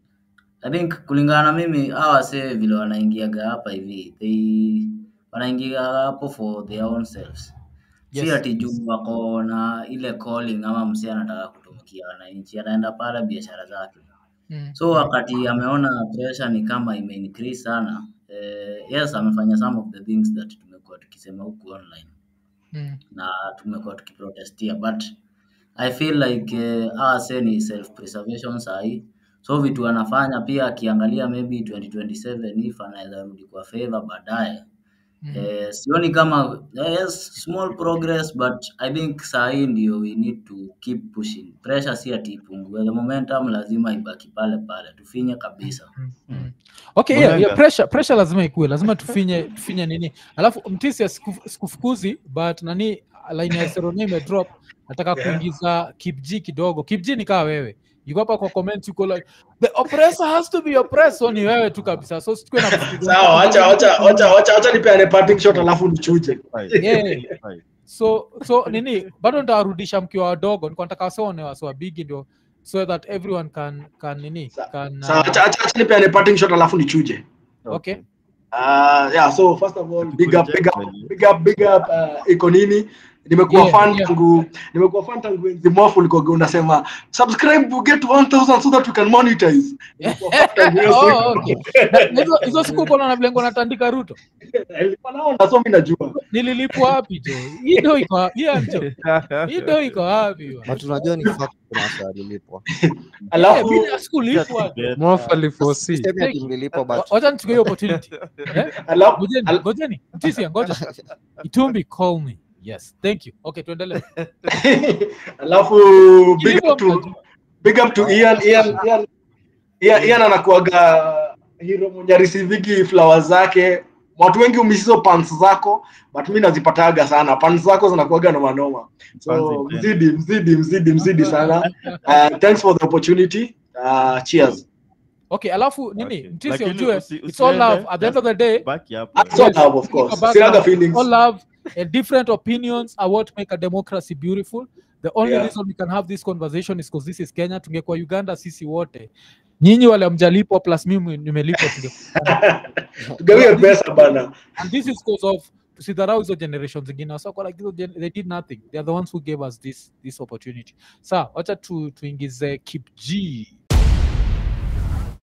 I think kulingana na mimi hawa wase vile wanaingiaga hapa hivi they wanaingia hapo for their own selves si Yes. ati juu wako na ile calling ama msee anataka kutumikia wananchi anaenda pale biashara zake mm. so wakati ameona pressure ni kama ime increase sana eh, yes amefanya some of the things that tumekuwa tukisema huku online Mm. na tumekuwa tukiprotestia but i feel like eh, hawa se ni self preservation sahi so vitu anafanya pia akiangalia maybe 2027 if anaweza rudi kwa favor baadaye Mm. Eh, sioni kama yes, small progress but I think sahii ndio we need to keep pushing. Pressure si ati ipungue, the momentum lazima ibaki pale pale, tufinye kabisa. Mm. okay yeah, yeah, Mwenga. pressure, pressure lazima ikue lazima tufinye tufinye nini alafu mtisi asiku- sikufukuzi but nani line ya serone imedrop nataka kuingiza kipg kidogo kipg ni kaa wewe yuko hapa kwa comment yuko like the oppressor has to be oppressed so ni wewe tu kabisa so sikue na sawa wacha wacha wacha wacha wacha nipeane parting shot alafu nichuje Fine. Yeah. Fine. so so nini bado nitawarudisha mkiwa wadogo niko nataka wasone wasiwa bigi ndio so that everyone can can nini Sa- can sawa uh, wacha wacha wacha nipeane parting shot alafu nichuje okay Uh, yeah, so first of all, big up, big up, big up, big up, uh, iko nini? Nimekuwa Yeah, fan yeah. tangu nimekuwa fan tangu enzi mwafu ulikuwa unasema subscribe to get 1000 so that we can monetize. Nimekuwa fan tangu hiyo Oh, siku. okay. Na- na hizo- hizo siku uko na vile natandika ruto Nilikuwa naona so mimi najua. nililipwa wapi jo hii ndo iko wapi? Hii amjo hii ndo iko wapi bwana? na tunajua ni fact kuna watu walilipwa Eh, Alafu mimi sikulipwa Get, Mofa uh, aliforesee. Sisemi ati mlilipwa but Wa- wacha nichukue hiyo opportunity Eh? alafu ngojeni al- ngojeni mtisia ngoja itumbi call me yes thank you okay tuendelee alafu big Kilivyo up to mtajua. big up to Ian Ian Ian Ian, Ian anakuaga hero mwenye receivigi flowers zake. Watu wengi umisizo pants zako but mi nazipataga sana. Pants zako zinakuaga na manoma. So Pants mzidi mzidi mzidi mzidi sana. Uh, thanks for the opportunity. Uh, cheers. okay alafu nini Okay. mtisia Lakini ujue usi- it's all love usiende, at the end of the just day baki hapo. That's all Yes. love of Iko course. back Sinaga now. feelings. all love and different opinions are what make a democracy beautiful the only Yeah. reason we can have this conversation is because this is kenya tungekuwa uganda sisi wote nyinyi wale mjalipwa plus mimi nimelipwa tunge Tugawie pesa bana. and this is because of tusidharau hizo generations zingine wasako like hizo gen- they did nothing they are the ones who gave us this this opportunity sa wacha tu, tuingize kip g